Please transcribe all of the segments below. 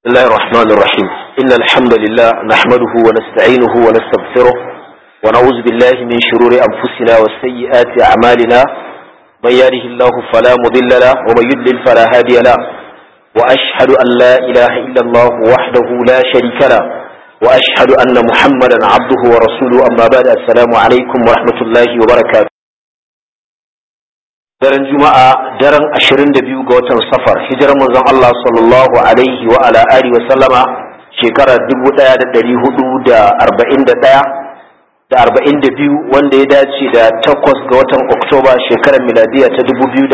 بسم الله الرحمن الرحيم إن الحمد لله نحمده ونستعينه ونستغفره ونعوذ بالله من شرور أنفسنا وسيئات أعمالنا من يهده الله فلا مضل له ومن يضلل فلا هادي له وأشهد أن لا إله إلا الله وحده لا شريك له وأشهد أن محمدا عبده ورسوله أما بعد السلام عليكم ورحمة الله وبركاته daren juma'a daren 22 ga watan safar hijirar manzon Allah sallallahu alaihi wa ala alihi wa sallama shekarar 1441 da 42 wanda ya dace da 8 ga watan oktoba shekarar miladiya ta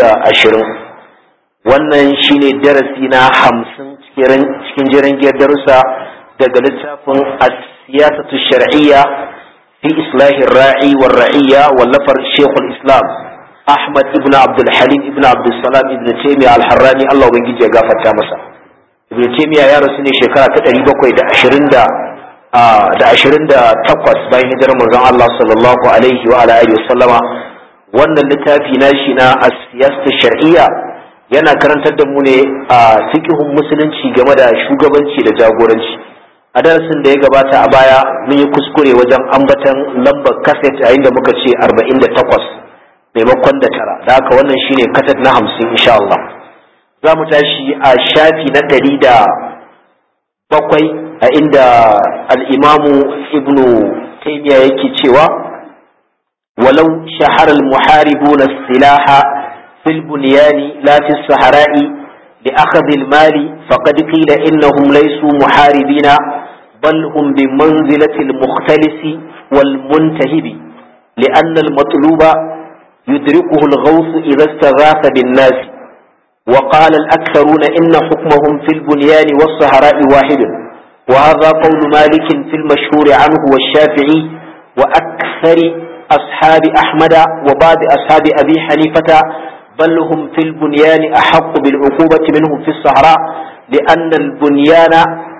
2020 wannan shine darasi na 50 cikin jiran giyar darussa daga littafin as-siyasatu shar'iyya fi islahi ra'i war ra'iyya wallafar shekul islam Ahmad ibn Abdul Halim ibn Abdul Salam ibn Taymiyyah al-Harrani Allah ubangiji ya gafarta masa Ibn Taymiyyah ya rasu ne shekara ta 720 da da 28 bayan hijirar manzon Allah sallallahu alaihi wa ala alihi wasallama wannan littafi nashi na as-siyasatu shar'iyya yana karantar da mu ne a fiqhun musulunci game da shugabanci da jagoranci a darasin da ya gabata a baya mun yi kuskure wajen ambatan lambar kaset a inda muka ce 48 maimakon da tara da haka wannan shine katat na hamsin insha Allah za mu tashi a shafi na ɗari da bakwai a inda al'imamu ibnu taimiya yake cewa walau shaharar muharibu na silaha fil bunyani la fi sahara'i li akhadhi mali faqad qila innahum laysu muharibina bal hum bi manzilati al-mukhtalisi wal muntahibi لأن المطلوب يدركه الغوث إذا استغاث بالناس وقال الأكثرون إن حكمهم في البنيان والصهراء واحد وهذا قول مالك في المشهور عنه والشافعي وأكثر أصحاب أحمد وبعض أصحاب أبي حنيفة بل هم في البنيان أحق بالعقوبة منهم في الصحراء لأن البنيان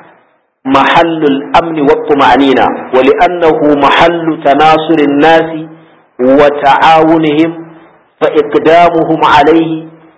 محل الأمن والطمأنينة ولأنه محل تناصر الناس وتعاونهم فإقدامهم عليه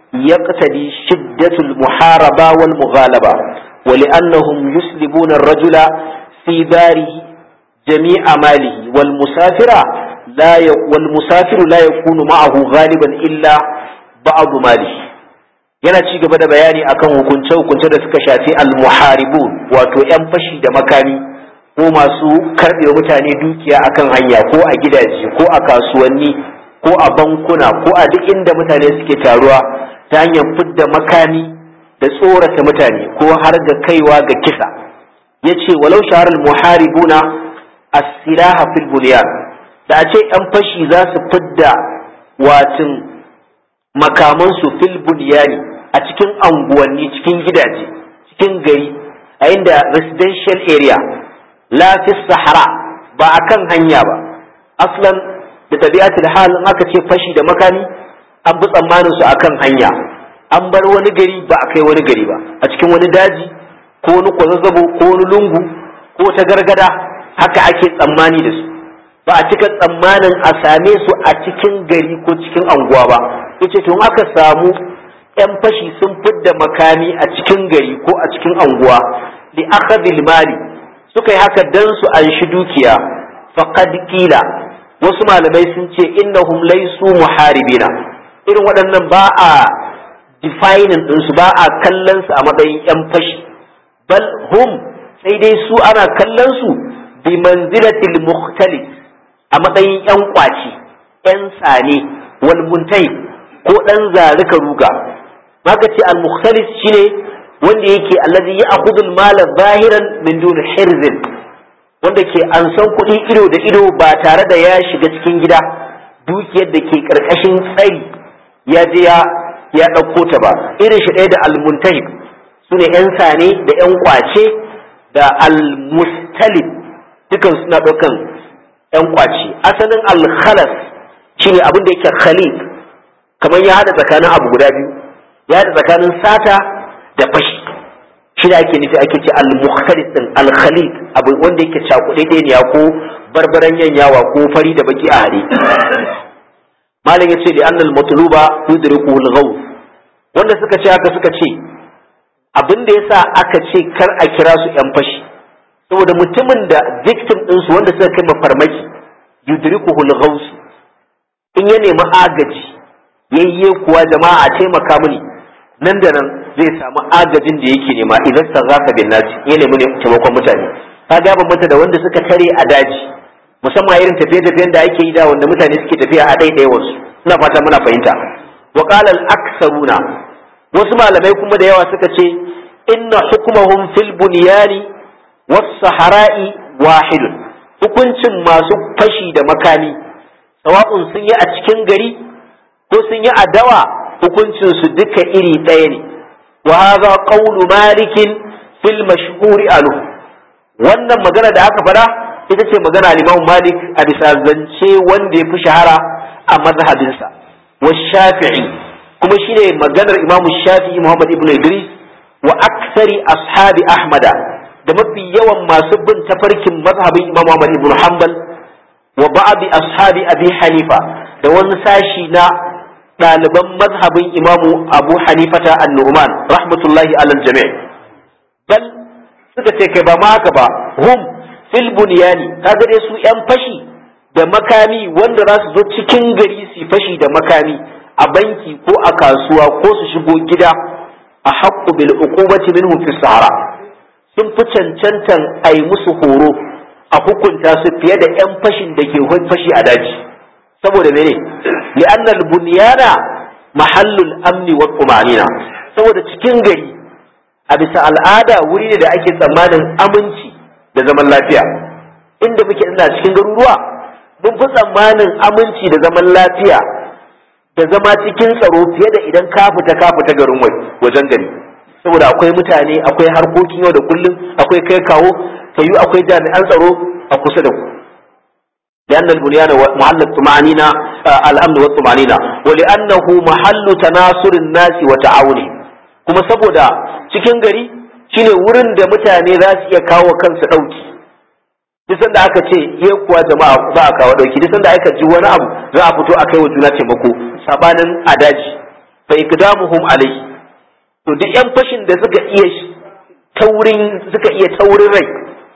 يقتدي شدة المحاربة والمغالبة ولأنهم يسلبون الرجل في داره جميع ماله والمسافر لا ي... والمسافر لا يكون معه غالبا إلا بعض ماله yana ci gaba da bayani akan hukunce-hukunce da suka shafi al-muharibun wato 'yan fashi da makami ko masu karɓe mutane dukiya akan hanya ko a gidaje ko a kasuwanni ko a bankuna ko a duk inda mutane suke taruwa ta hanyar fidda makami da tsorata mutane ko har ga kaiwa ga kisa ya ce walau shaharar muharibuna as-silaha fil bunyan da a ce 'yan fashi za su fidda watin makamansu fil bunyani a cikin anguwanni cikin gidaje cikin gari a inda residential area la fi sahara ba a kan hanya ba aslan da tabi'atul hal in aka ce fashi da makami an bi tsammanin su akan hanya an bar wani gari ba a kai wani gari ba a cikin wani daji ko wani kwazazzabo ko wani lungu ko ta gargada haka ake tsammani da su ba a cika tsammanin a same su a cikin gari ko cikin anguwa ba yace to aka samu yan fashi sun fidda makami a cikin gari ko a cikin anguwa li akhadhil mali suka yi haka dan su an shi dukiya faqad qila wasu malamai sun ce innahum laysu muharibina irin waɗannan ba a defining din su ba a kallon su a matsayin yan fashi bal hum sai dai su ana kallon su bi manzilatil mukhtalis a matsayin yan kwaci yan sane wal muntai ko dan zarika ruga maka ce al mukhtalis shine wanda yake allazi ya akhudul mala zahiran min dun hirzin wanda ke an san kuɗi ido da ido ba tare da ya shiga cikin gida dukiyar da ke karkashin tsari ya je ya ya ɗauko ta ba irin shi ɗaya da almuntahib su ne ‘yan sane da ‘yan kwace da almustalib dukan suna ɗaukan ‘yan kwace asalin alkhalas shine abin da yake khalid kamar ya haɗa tsakanin abu guda biyu ya haɗa tsakanin sata da fashi shi da ake nufi ake ce al-mukhtalis din al-khalid abu wanda yake cakuɗe ɗaya ko barbaran yanyawa ko fari da baki a hare malam yace li annal matluba yudriku al-ghawth wanda suka ce haka suka ce abin da yasa aka ce kar a kira su yan fashi saboda mutumin da victim ɗinsu wanda suka kai mafarmaki yudrikuhul ghaus in ya nemi agaji yayye kuwa jama'a a taimaka mini nan da nan zai samu agajin da yake nema idan sarrafa bin nasi ya nemi taimakon mutane ka ga mata da wanda suka tare a daji musamman irin tafiye-tafiyen da ake yi da wanda mutane suke tafiya a ɗaiɗaiwarsu ina fata muna fahimta wa qala al-aktharuna wasu malamai kuma da yawa suka ce inna hukmahum fil bunyani was sahara'i wahidun hukuncin masu fashi da makami sawa'un sun yi a cikin gari ko sun yi a dawa hukuncin su duka iri ɗaya ne wa hadha qawlu malikin fil mashhuri alu wannan magana da aka fada ita ce magana al-Imam Malik a bisa zance wanda ya fi shahara a mazhabinsa wa Shafi'i kuma shine maganar Imam Shafi'i Muhammad ibn Idris wa aksari ashabi Ahmada da mafi yawan masu bin tafarkin mazhabin Imam Muhammad ibn Hanbal wa ba'di ashabi Abi Hanifa da wani sashi na ɗaliban mazhabin Imam Abu Hanifata an-Nu'man rahmatullahi alal jami' bal suka ce kai ba ma haka ba hum fil bunyani kaga dai su yan fashi da makami wanda za su zo cikin gari su fashi da makami a banki ko a kasuwa ko su shigo gida a haqqu bil uqubati minhum fi sahara sun fi cancantan ai musu horo a hukunta su fiye da yan fashin da ke fashi a daji saboda mene li'anna al bunyana mahallul amni wa tumanina saboda cikin gari a bisa al'ada wuri ne da ake tsammanin aminci da zaman lafiya inda muke ina cikin garuruwa mun fi tsammanin aminci da zaman lafiya da zama cikin tsaro fiye da idan ka fita ka fita garin wajen gari saboda akwai mutane akwai harkokin yau da kullum akwai kai kawo kayu akwai jami'an tsaro a kusa da ku لأن البنيان محل الطمأنينة الأمن والطمأنينة ولأنه محل تناصر الناس وتعاونهم kuma saboda cikin gari shine wurin da mutane za su iya kawo kansu ɗauki duk sanda aka ce ye kuwa jama'a za a kawo ɗauki duk sanda aka ji wani abu za a fito a kai wa juna taimako sabanin adaji fa ikdamuhum alai to duk yan fashin da suka iya taurin suka iya taurin rai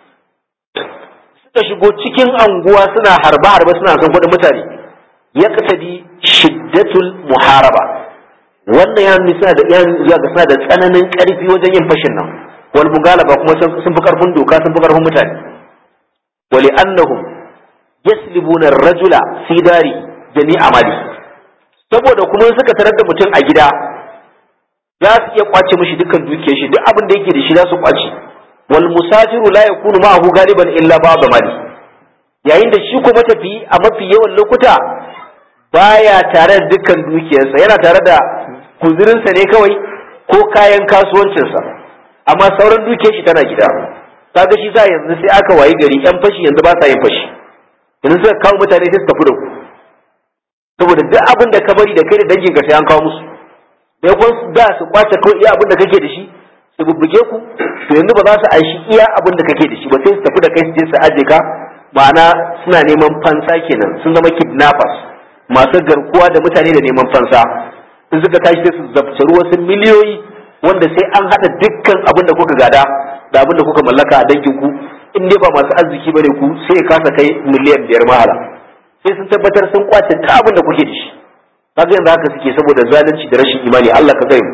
suka shigo cikin anguwa suna harba harba suna son kuɗin mutane ya kasadi shiddatul muharaba wannan ya nuna da ya zuwa ga suna da tsananin karfi wajen yin fashin nan wal mugalaba kuma sun fi karfin doka sun fi karfin mutane wali annahum yaslibuna ar-rajula fi dari jami'a mali saboda kuma suka tarar da mutum a gida za su iya kwace mishi dukkan dukiyar shi duk abin da yake da shi za su kwace wal musafiru la yakunu ma'ahu galiban illa ba'd mali yayin da shi kuma tafi a mafi yawan lokuta baya tare da dukkan dukiyarsa yana tare da kuzirinsa ne kawai ko kayan kasuwancinsa amma sauran dukiyar shi tana gida kaga shi sa yanzu sai aka wayi gari yan fashi yanzu ba sa yin fashi yanzu suka kawo mutane sai su tafi da ku saboda duk abin da ka bari da kai da dangin ka sai an kawo musu da kun da su kwace kawai iya abin da kake da shi su bubbuge ku to yanzu ba za su aishi iya abin da kake da shi ba sai su tafi da kai su je su aje ka ma'ana suna neman fansa kenan sun zama kidnappers masu garkuwa da mutane da neman fansa in suka tashi sai su zabtaru wasu miliyoyi wanda sai an haɗa dukkan abin da kuka gada da abin da kuka mallaka a dangin ku in dai ba masu arziki bane ku sai ya kasa kai miliyan biyar mahala sai sun tabbatar sun kwace ta abin da kuke da shi kaga yanzu haka suke saboda zalunci da rashin imani Allah ka kai mu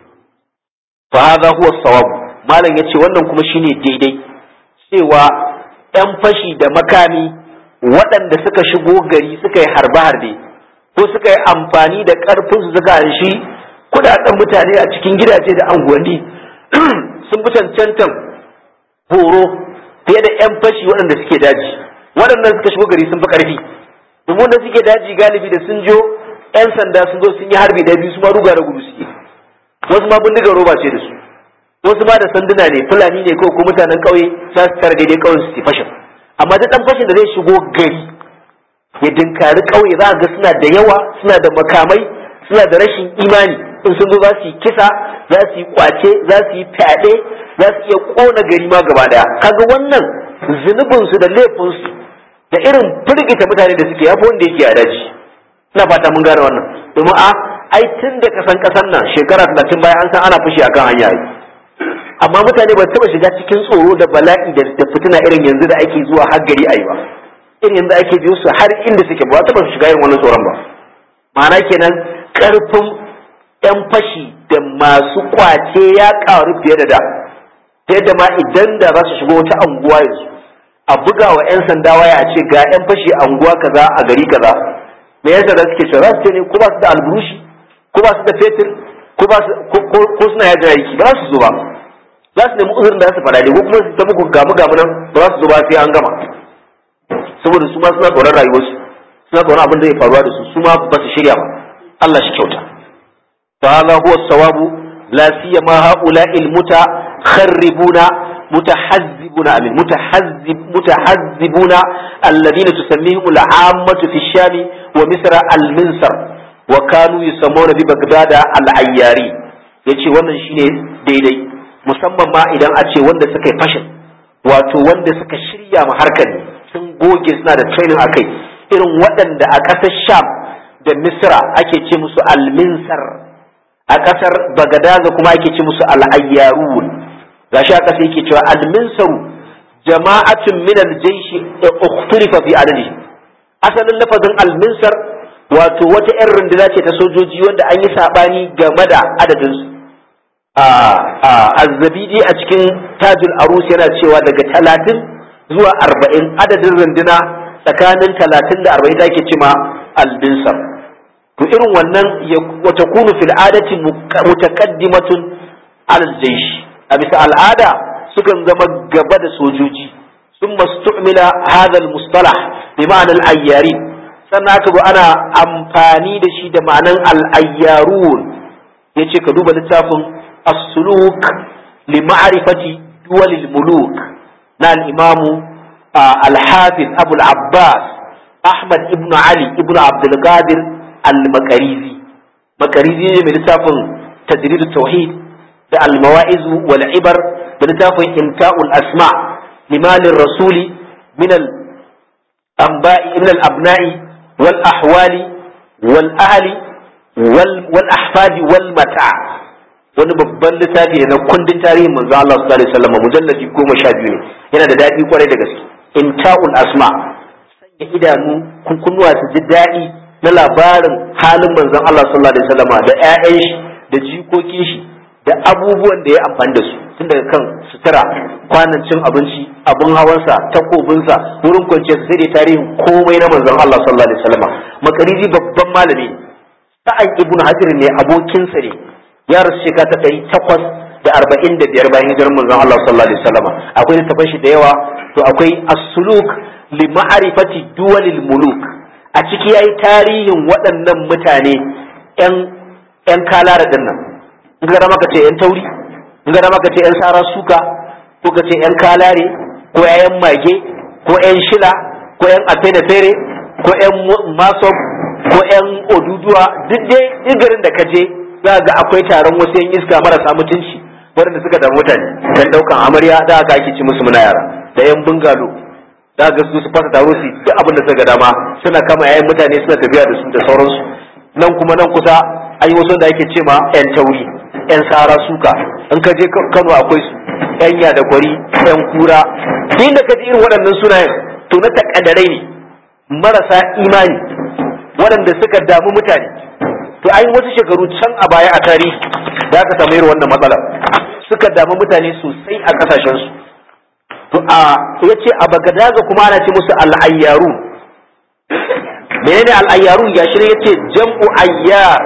fa hadha huwa sawab malam yace wannan kuma shine daidai cewa yan fashi da makami waɗanda suka shigo gari suka yi harbe-harbe ko suka yi amfani da ƙarfin su suka shi kudaden mutane a cikin gidaje da anguwanni sun fi cancantan horo fiye da 'yan fashi waɗanda suke daji waɗannan suka shigo gari sun fi ƙarfi domin da suke daji galibi da sun jo 'yan sanda sun zo sun yi harbi da biyu su ma ruga da gudu suke wasu ma bindigar roba ce da su wasu ma da sanduna ne fulani ne ko mutanen ƙauye za su tara daidai ƙauyen su fashin amma duk ɗan fashin da zai shigo gari ya dinkari ƙauye za a ga suna da yawa suna da makamai suna da rashin imani in sun zo za su yi kisa za su yi kwace za su yi fyaɗe za su iya ƙona gari ma gaba daya kaga wannan zunubinsu da laifinsu da irin firgita mutane da suke yafi wanda yake a daji ina fata mun gane wannan domin a ai tun da kasan kasan nan shekara talatin bayan an san ana fushi akan hanya amma mutane ba taba shiga cikin tsoro da bala'i da da fitina irin yanzu da ake zuwa har gari ayi ba irin yanzu ake biyo su har inda suke ba taba shiga irin wannan tsoron ba ma'ana kenan karfin yan fashi da masu kwace ya karu fiye da da ta yadda ma idan da za su shigo wata anguwa yanzu a buga wa 'yan sanda waya a ce ga 'yan fashi a anguwa kaza a gari kaza me yasa da suke cewa za su ce ne ko ba su da alburushi ko ba su da fetur ko ba su ko suna yajin aiki ba za su zo ba za su nemi uzurin da za su faɗa ko kuma su ta muku gamu gamu nan ba za su zo ba sai an gama saboda su ma suna tsoron rayuwarsu suna tsoron abin da zai faruwa da su su ma ba su shirya ba Allah shi kyauta fa hadha huwa sawabu la siyama haula'i al-mutakharribuna متحزبون أمين متحزب متحزبون الذين تسميهم العامة في الشام ومصر المنصر وكانوا يسمون ببغداد العياري yace wannan shine daidai musamman ma idan a ce wanda suka yi fashin wato wanda suka shirya ma harkar ne sun goge suna da training a kai irin waɗanda a ƙasar sham da misra ake ce musu alminsar a ƙasar bagadaza kuma ake ce musu al'ayyarun gashi a ƙasa yake cewa alminsaru jama'atun min aljaysh ukhtirifa fi adadi asalin lafazin alminsar wato wata yan runduna ce ta sojoji wanda an yi sabani game da adadin su azzabidi a cikin tajul arus yana cewa daga talatin zuwa arba'in adadin runduna tsakanin talatin da arba'in da ake cima albinsar to irin wannan wata kunu fil adati mutaqaddimatun alal jaysh a bisa al'ada sukan zama gaba da sojoji sun mastu'mila hadal mustalah bi ma'anar ayyari sannan aka zo ana amfani da shi da ma'anar al'ayyarun ya ce ka duba littafin as-suluk li ma'rifati duwalil muluk na al-imamu al-hafiz abul abbas ahmad ibn ali ibn abdul qadir al-makarizi makarizi ne mai littafin tajrid tauhid da almawa'izu wal ibar da littafin inta'ul asma limalin rasuli min al anba'i min al abna'i wal ahwali wal ahli wal ahfadi wal mata wani babban littafi ne na kundin tarihin manzo Allah sallallahu alaihi wasallam mujalladi goma sha biyu ne yana da daɗi kwarai da gaske inta'ul asma sanya idanu kunkunuwa su ji daɗi na labarin halin manzon Allah sallallahu alaihi wasallam da ƴaƴan shi da jikokin shi da abubuwan da ya amfani da su tun daga kan sutura kwanan cin abinci abin hawansa takobinsa wurin kwanciyar sai da tarihin komai na manzon Allah sallallahu alaihi wasallam makarizi babban malami sa'an ibnu hajar ne abokinsa ne ya rasu shekara ta ɗari takwas da arba'in da biyar bayan hijirar manzon Allah sallallahu alaihi wasallam akwai littafin shi da yawa to akwai as-suluk li ma'rifati duwalil muluk a ciki yayi tarihin waɗannan mutane yan yan kalara dinnan in ga maka ce yan tauri in ga maka ce yan sara suka ko ka ce yan kalare ko yan mage ko yan shila ko yan afene fere ko yan masob ko yan oduduwa duk dai duk garin da ka je za ga akwai taron wasu yan iska marasa mutunci waɗanda suka da mutane dan daukan amarya da aka ake ci musu muna yara da yan bungalo da ga su su fasa taro su duk abin da suka ga dama suna kama yayin mutane suna tafiya da su da sauransu nan kuma nan kusa an yi wasu da ake ce ma yan tauri yan sara suka in ka je Kano akwai su yan ya da gwari yan kura duk da ka ji irin waɗannan sunayen to na takaddarai ne marasa imani waɗanda suka damu mutane to an wasu shekaru can a baya a tarihi da aka samu irin wannan matsalar suka damu mutane sosai a kasashen su to a yace a bagadaza kuma ana ce musu al'ayyaru menene al'ayyaru ya shi yace jam'u ayyar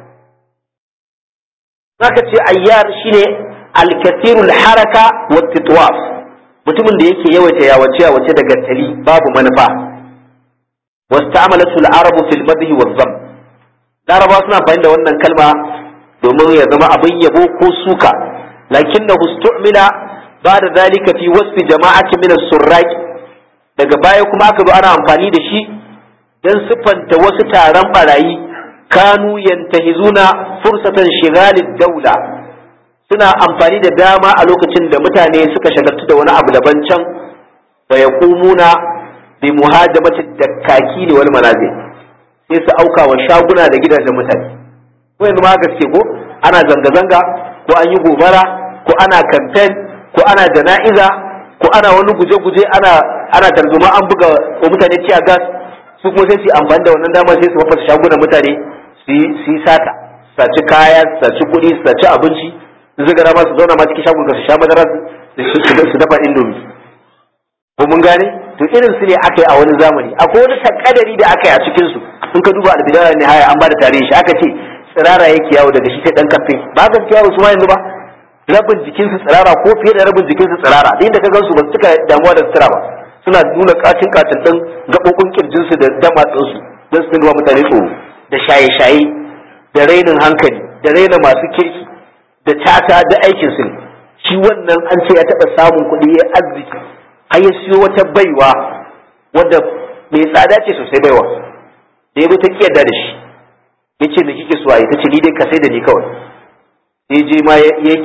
zaka ce ayyar shine al-kathirul haraka wa titwaf mutumin da yake yawaita yawace yawace da gantali babu manufa wasta'malatu al-arabu fil madhi wa dham larabawa suna fahimta da wannan kalma domin ya zama abin yabo ko suka lakinnahu istu'mila ba'da zalika fi wasfi jama'atin min as-surraq daga baya kuma aka zo ana amfani da shi dan siffanta wasu taron barayi kanu yantahizuna fursatan shigalid daula suna amfani da dama a lokacin da mutane suka shagaltu da wani abu daban can wa yaqumuna bi muhajamati dakkaki wal manazil sai su auka wa shaguna da gidajen mutane ko yanzu ma haka suke ko ana zanga-zanga ko an yi gobara ko ana kamfen ko ana jana'iza ko ana wani guje-guje ana ana tarzoma an buga wa mutane ciya gas su kuma sai su amfani da wannan damar sai su fafasa shagunan mutane su yi sata saci kaya saci kuɗi saci abinci su zaga ma su zauna ma cikin shagun su sha madara su dafa indomi ko mun gane to irin su ne aka yi a wani zamani akwai wani takadari da aka yi a cikin su in ka duba albidaya ne haya an ba da tarihi shi aka ce tsirara yake yawo daga shi sai dan kafe ba gaskiya ba su ma yanzu ba rabin jikinsu tsirara ko fiye da rabin jikinsu tsirara da inda ka gansu ba su cika damuwa da sutura ba suna nuna kacin kacin din gaɓoɓin kirjinsu da damatsinsu don su nuna mutane tsoro da shaye-shaye da rainin hankali da raina masu kirki da tata da aikin su shi wannan an ce ya taɓa samun kuɗi ya arziki har ya siyo wata baiwa wadda mai tsada ce sosai baiwa da ya ta kiyarda da shi ya ce me kike so a yi ta ce ni dai ka sai da ni kawai sai je ma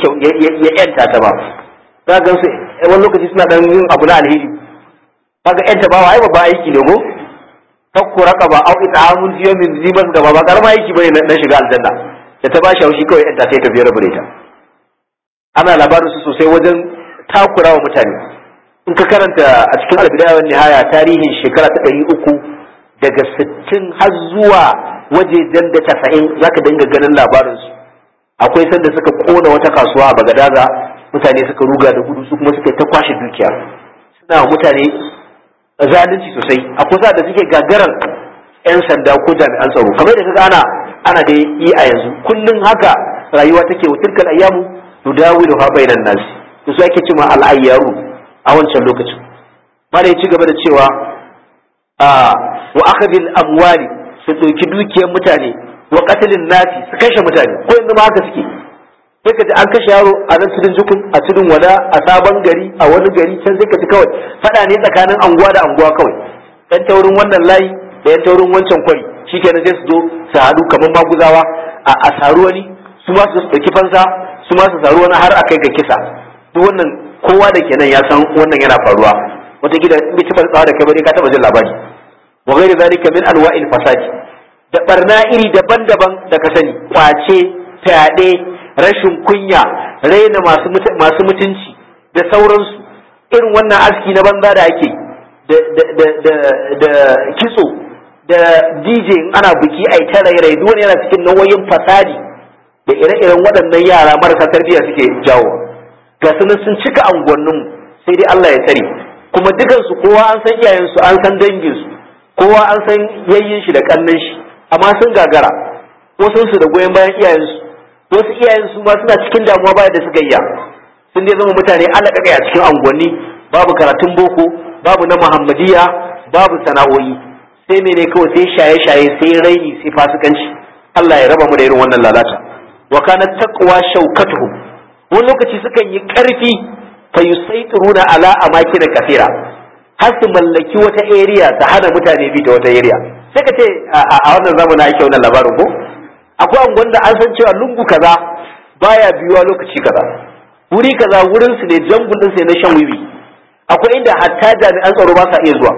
ya yanta ta ba za ga su wani lokaci suna dan yin abu na alheri kaga yanta ba wa ai babba aiki ne go fakku raqaba au it'amun fi yawmin zi mas gaba ba karama aiki bane na shiga aljanna da ta bashi haushi kawai yanta sai ta biyar bare ta ana labarin su sosai wajen takura wa mutane in ka karanta a cikin albidaya wa nihaya tarihin shekara ta ɗari uku daga sittin har zuwa wajejen da tasa'in zaka dinga ganin labarinsu akwai sanda suka kona wata kasuwa a bagadaza mutane suka ruga da gudu su kuma suka ta kwashe dukiya suna mutane zalunci sosai akwai sa da suke gagarar yan sanda ko jami'an tsaro kamar da kaga ana ana da yi a yanzu kullun haka rayuwa take wa tilkal ayyamu nudawilu ha bainan nas to su ake cewa al ayyaru a wancan lokacin malai ci gaba da cewa a wa akhadil amwali su dauki dukiyar mutane wa qatlin nasi su kashe mutane ko yanzu ma haka suke sai ka ji an kashe yaro a nan tudun jukun a tudun wada a sabon gari a wani gari can sai ka ji kawai fada ne tsakanin anguwa da anguwa kawai yan taurin wannan layi da yan taurin wancan kwari shikenan sai su zo su haɗu kamar maguzawa a saru wani su ma su ɗauki fansa su ma su saru wani har a kai ga kisa duk wannan kowa da kenan ya san wannan yana faruwa wata gida in bai taɓa tsawa da kai ba ka taɓa jin labari wa ghairi zalika min anwa'il fasadi da barna iri daban-daban da ka sani kwace fyaɗe rashin kunya raina masu mutunci da sauransu irin wannan aski na banza da ake da kitso da dj in ana biki ai ta rairai duk wani yana cikin nauyin fasadi da ire-iren waɗannan yara marasa tarbiyya suke jawo ga su sun cika angonnin sai dai Allah ya tsare kuma dukansu kowa an san iyayensu an san danginsu kowa an san yayyin shi da kannan shi amma sun gagara wasu su da goyon bayan iyayensu wasu iyayensu ma suna cikin damuwa baya da suka iya sun dai zama mutane alaƙaƙai a cikin unguwanni babu karatun boko babu na muhammadiya babu sana'o'i sai mene kawai sai shaye-shaye sai raini sai fasikanci Allah ya raba mu da irin wannan lalata wa kana taqwa shaukatuhu wani lokaci sukan yi karfi fa yusaitiruna ala amakin kafira har su mallaki wata area ta hana mutane bi ta wata area sai ka ce a wannan zamanin ake wannan labarin ko akwai angon da an san cewa lungu kaza baya biyuwa lokaci kaza wuri kaza wurin su ne jangun din sai na shan wiwi akwai inda hatta jami'an tsaro ba sa iya zuwa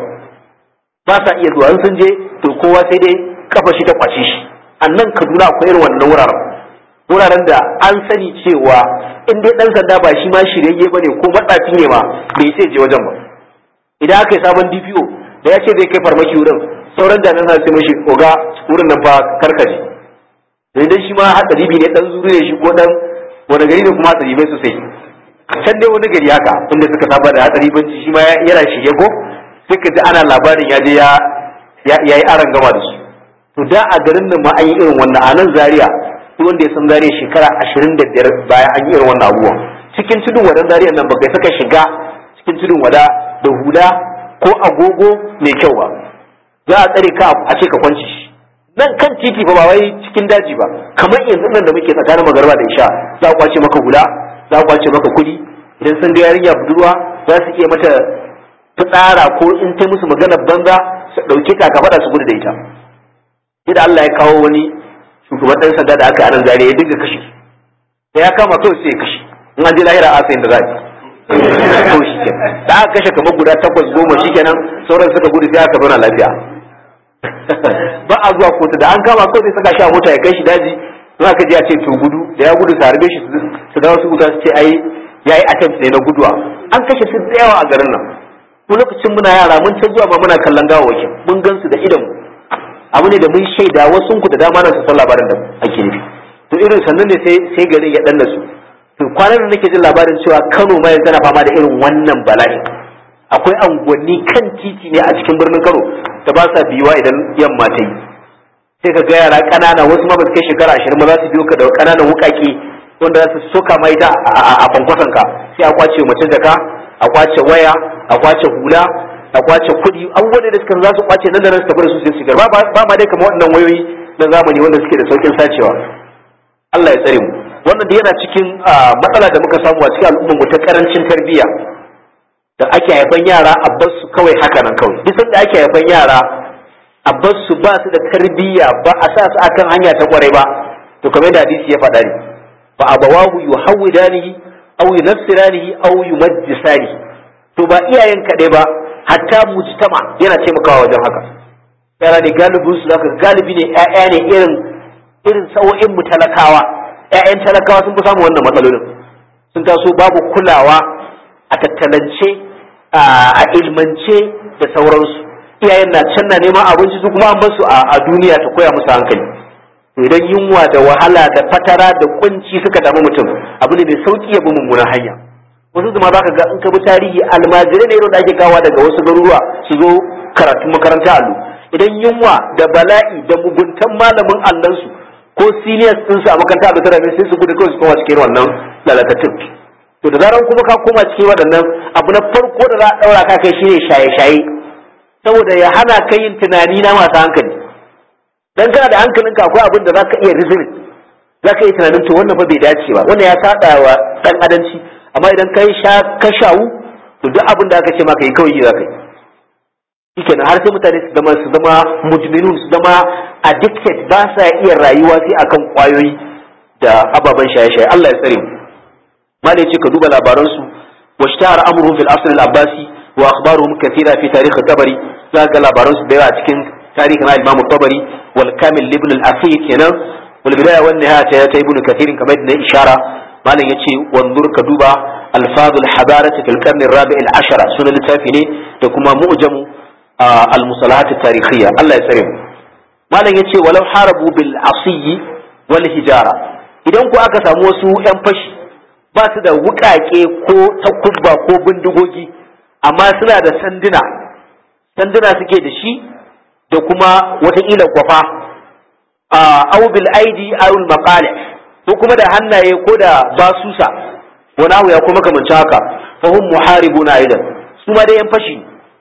ba sa iya zuwa in sun je to kowa sai dai kafa shi ta kwace shi annan Kaduna akwai irin wannan wuraren wuraren da an sani cewa in dai dan sanda ba shi ma shirye bane ko matsafi ne ma bai sai je wajen ba idan aka yi sabon DPO da ya ce zai kai farmaki wurin sauran jami'an sa sai mashi oga wurin nan fa karkaje sai dai shi ma hatsari ne dan zuru ne shi ko dan wani gari ne kuma hatsari bai sosai can dai wani gari haka inda suka saba da hatsari banci shi ma yana shige ko sai ka ji ana labarin ya je ya yi aran gama da su to da a garin nan ma an yi irin wannan a nan zaria duk wanda ya san zaria shekara ashirin da biyar bayan an yi irin wannan abubuwan cikin tudun wadan zaria nan ba kai saka shiga cikin tudun wada da hula ko agogo mai kyau ba za a tsare ka a ce ka kwanci shi nan kan titi ba wai cikin daji ba kamar yanzu nan da muke tsakanin magarba da isha za a kwace maka hula za a kwace maka kuɗi idan sun ga yarinya budurwa za su iya mata fitsara ko in ta musu magana banza su ɗauke ta ka faɗa su gudu da ita sai da Allah ya kawo wani shugaban ɗan sanda da aka anan zare ya dinga kashe da ya kama kawai sai ya kashe in an je lahira a sayin da za a to shi ke da aka kashe kamar guda takwas goma shi kenan sauran suka gudu sai aka zauna lafiya ba a zuwa kotu da an kama kawai sai saka shi a mota ya kai shi daji in aka ji a ce to gudu da ya gudu su harbe shi su dawo su guda su ce ai yayi attempt ne na guduwa an kashe su da yawa a garin nan ko lokacin muna yara mun ta zuwa ma muna kallon gawawakin mun gan su da idan abu ne da mun shaida wasu ku da dama na su san labarin da ake nufi to irin sannan ne sai sai garin ya danna su to kwanan da nake jin labarin cewa Kano ma yanzu tana fama da irin wannan bala'i akwai anguwanni kan titi ne a cikin birnin Kano da ba sa biyuwa idan yamma ta yi sai ka ga yara ƙanana wasu ma ba su kai shekara ashirin ba za su biyo ka da ƙananan wuƙaƙe wanda za su soka ma ita a kwankwason ka sai a kwace mace jaka a kwace waya a kwace hula a kwace kuɗi abubuwan da suka za su kwace nan da nan su tafi da su sai su shigar ba ma dai kamar waɗannan wayoyi na zamani wanda suke da saukin sacewa Allah ya tsare mu wannan da yana cikin matsala da muka samu a cikin al'ummar mu ta karancin tarbiyya da ake haifan yara a bar su kawai haka nan kawai duk sanda ake haifan yara a bar su ba su da tarbiyya ba a sa su akan hanya ta kwarai ba to kamar da hadisi ya faɗa ne fa abawahu yuhawidanihi aw yunassiranihi aw yumajjisanihi to ba iyayen kaɗai ba hatta mujtama yana taimakawa wajen haka yara ne galibin su zaka galibi ne ƴaƴa ne irin irin sa'o'in mu talakawa ƴaƴan talakawa sun fi samun wannan matsalolin sun taso babu kulawa a tattalance a ilmance da sauransu iyayen na can na neman abinci su kuma an bar su a duniya ta koya musu hankali idan yunwa da wahala da fatara da kunci suka damu mutum abu ne mai sauki ya bi mummunan hanya wasu zuma za ka ga in ka bi tarihi almajirai ne irin da ake kawa daga wasu garuruwa su zo karatu makaranta allo idan yunwa da bala'i da muguntan malamin allansu ko seniors ɗinsu a makaranta allo tara sai su gudu kawai su koma cikin wannan lalatattun to da zaran kuma ka koma cikin waɗannan abu na farko da za a ɗaura ka kai shine shaye-shaye saboda ya hana ka yin tunani na masu hankali dan kana da hankalinka akwai abin da zaka iya rizini zaka iya tunanin to wannan fa bai dace ba wannan ya sada wa dan adanci amma idan kai sha ka shawu to duk abin da aka ce maka yi kawai zaka yi shikenan har sai mutane su zama su zama mujminun su zama addicted ba sa iya rayuwa sai akan kwayoyi da ababen shaye-shaye Allah ya tsare mu malai ce ka duba labaran su washtahar amruhum fil asr al-abbasi wa akhbaruhum kathira fi tarikh tabari za ga labaran su da yawa cikin tarihin al-imam tabari wal kamil ibn al-athir kenan wal bidaya wan nihaya ta ibn kathir kamar da ishara malam yace wanzur ka duba alfadul hadarati fil qarn ar-rabi' al-ashara sunan littafi ne da kuma mu'jamu al-musalahat at-tarikhiyya Allah ya tsare mu malam yace walau harabu bil asiyi wal hijara idan ku aka samu wasu yan fashi ba su da wukake ko takubba ko bindigogi amma suna da sanduna sanduna suke da shi da kuma watakila kwafa au bil aidi aw al maqali ko kuma da hannaye ko da basusa wani abu ya kuma kamanci haka fa hum muharibuna aidan su ma dai yan fashi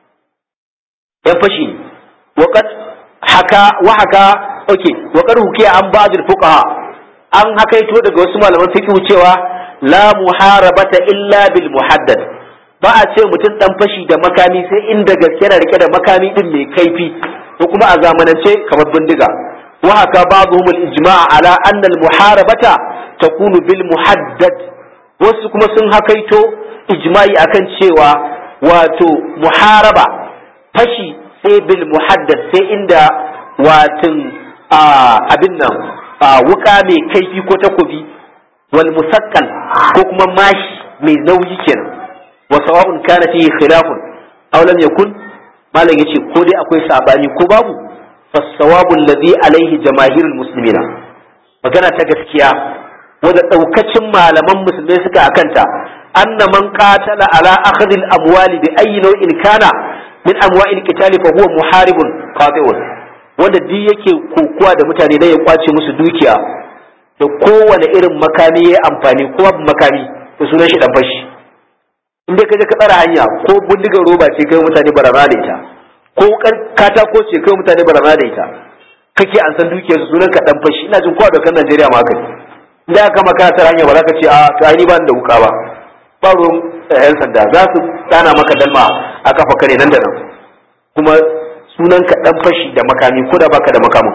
yan fashi wa qad haka wa haka okay wa qad hukiya an ba'd al fuqaha an hakaito daga wasu malaman fiqh cewa la muharabata illa bil muhaddad ba a ce mutum dan fashi da makami sai inda gaske yana rike da makami din mai kaifi ko kuma a zamanance kamar bindiga wa haka ba'dhum al-ijma' ala anna al-muharabata takunu bil muhaddad wasu kuma sun hakaito ijma'i akan cewa wato muharaba fashi sai bil muhaddad sai inda watin abin nan wuka mai kaifi ko takobi wal musakkal ko kuma mashi mai nauyi kenan wa sawa'un kana fihi khilafun aw lam yakun malam yace ko dai akwai sabani ko babu fasawabu alladhi alaihi jamaahirul muslimina magana ta gaskiya wanda daukacin malaman musulmai suka akanta anna man qatala ala akhdhi al-amwali bi ayyi naw'in kana min amwa'il qitali fa huwa muharibun qati'un wanda duk yake kokuwa da mutane da ya kwace musu dukiya da kowane irin makami ya amfani ko babu makami to sunan shi dan fashi in dai kaje ka tsara hanya ko bindigar roba ce kai mutane barana da ita ko katako ce kai mutane barana da ita kake an san dukiyar su sunan ka dan fashi ina jin kowa dokan Najeriya ma haka idan aka maka tsara hanya ba za ka ce a to ai ni ba da wuka ba ba ruwan yan sanda za su tsana maka dalma a kafa kare nan da nan kuma sunan ka dan fashi da makami ko da baka da makamin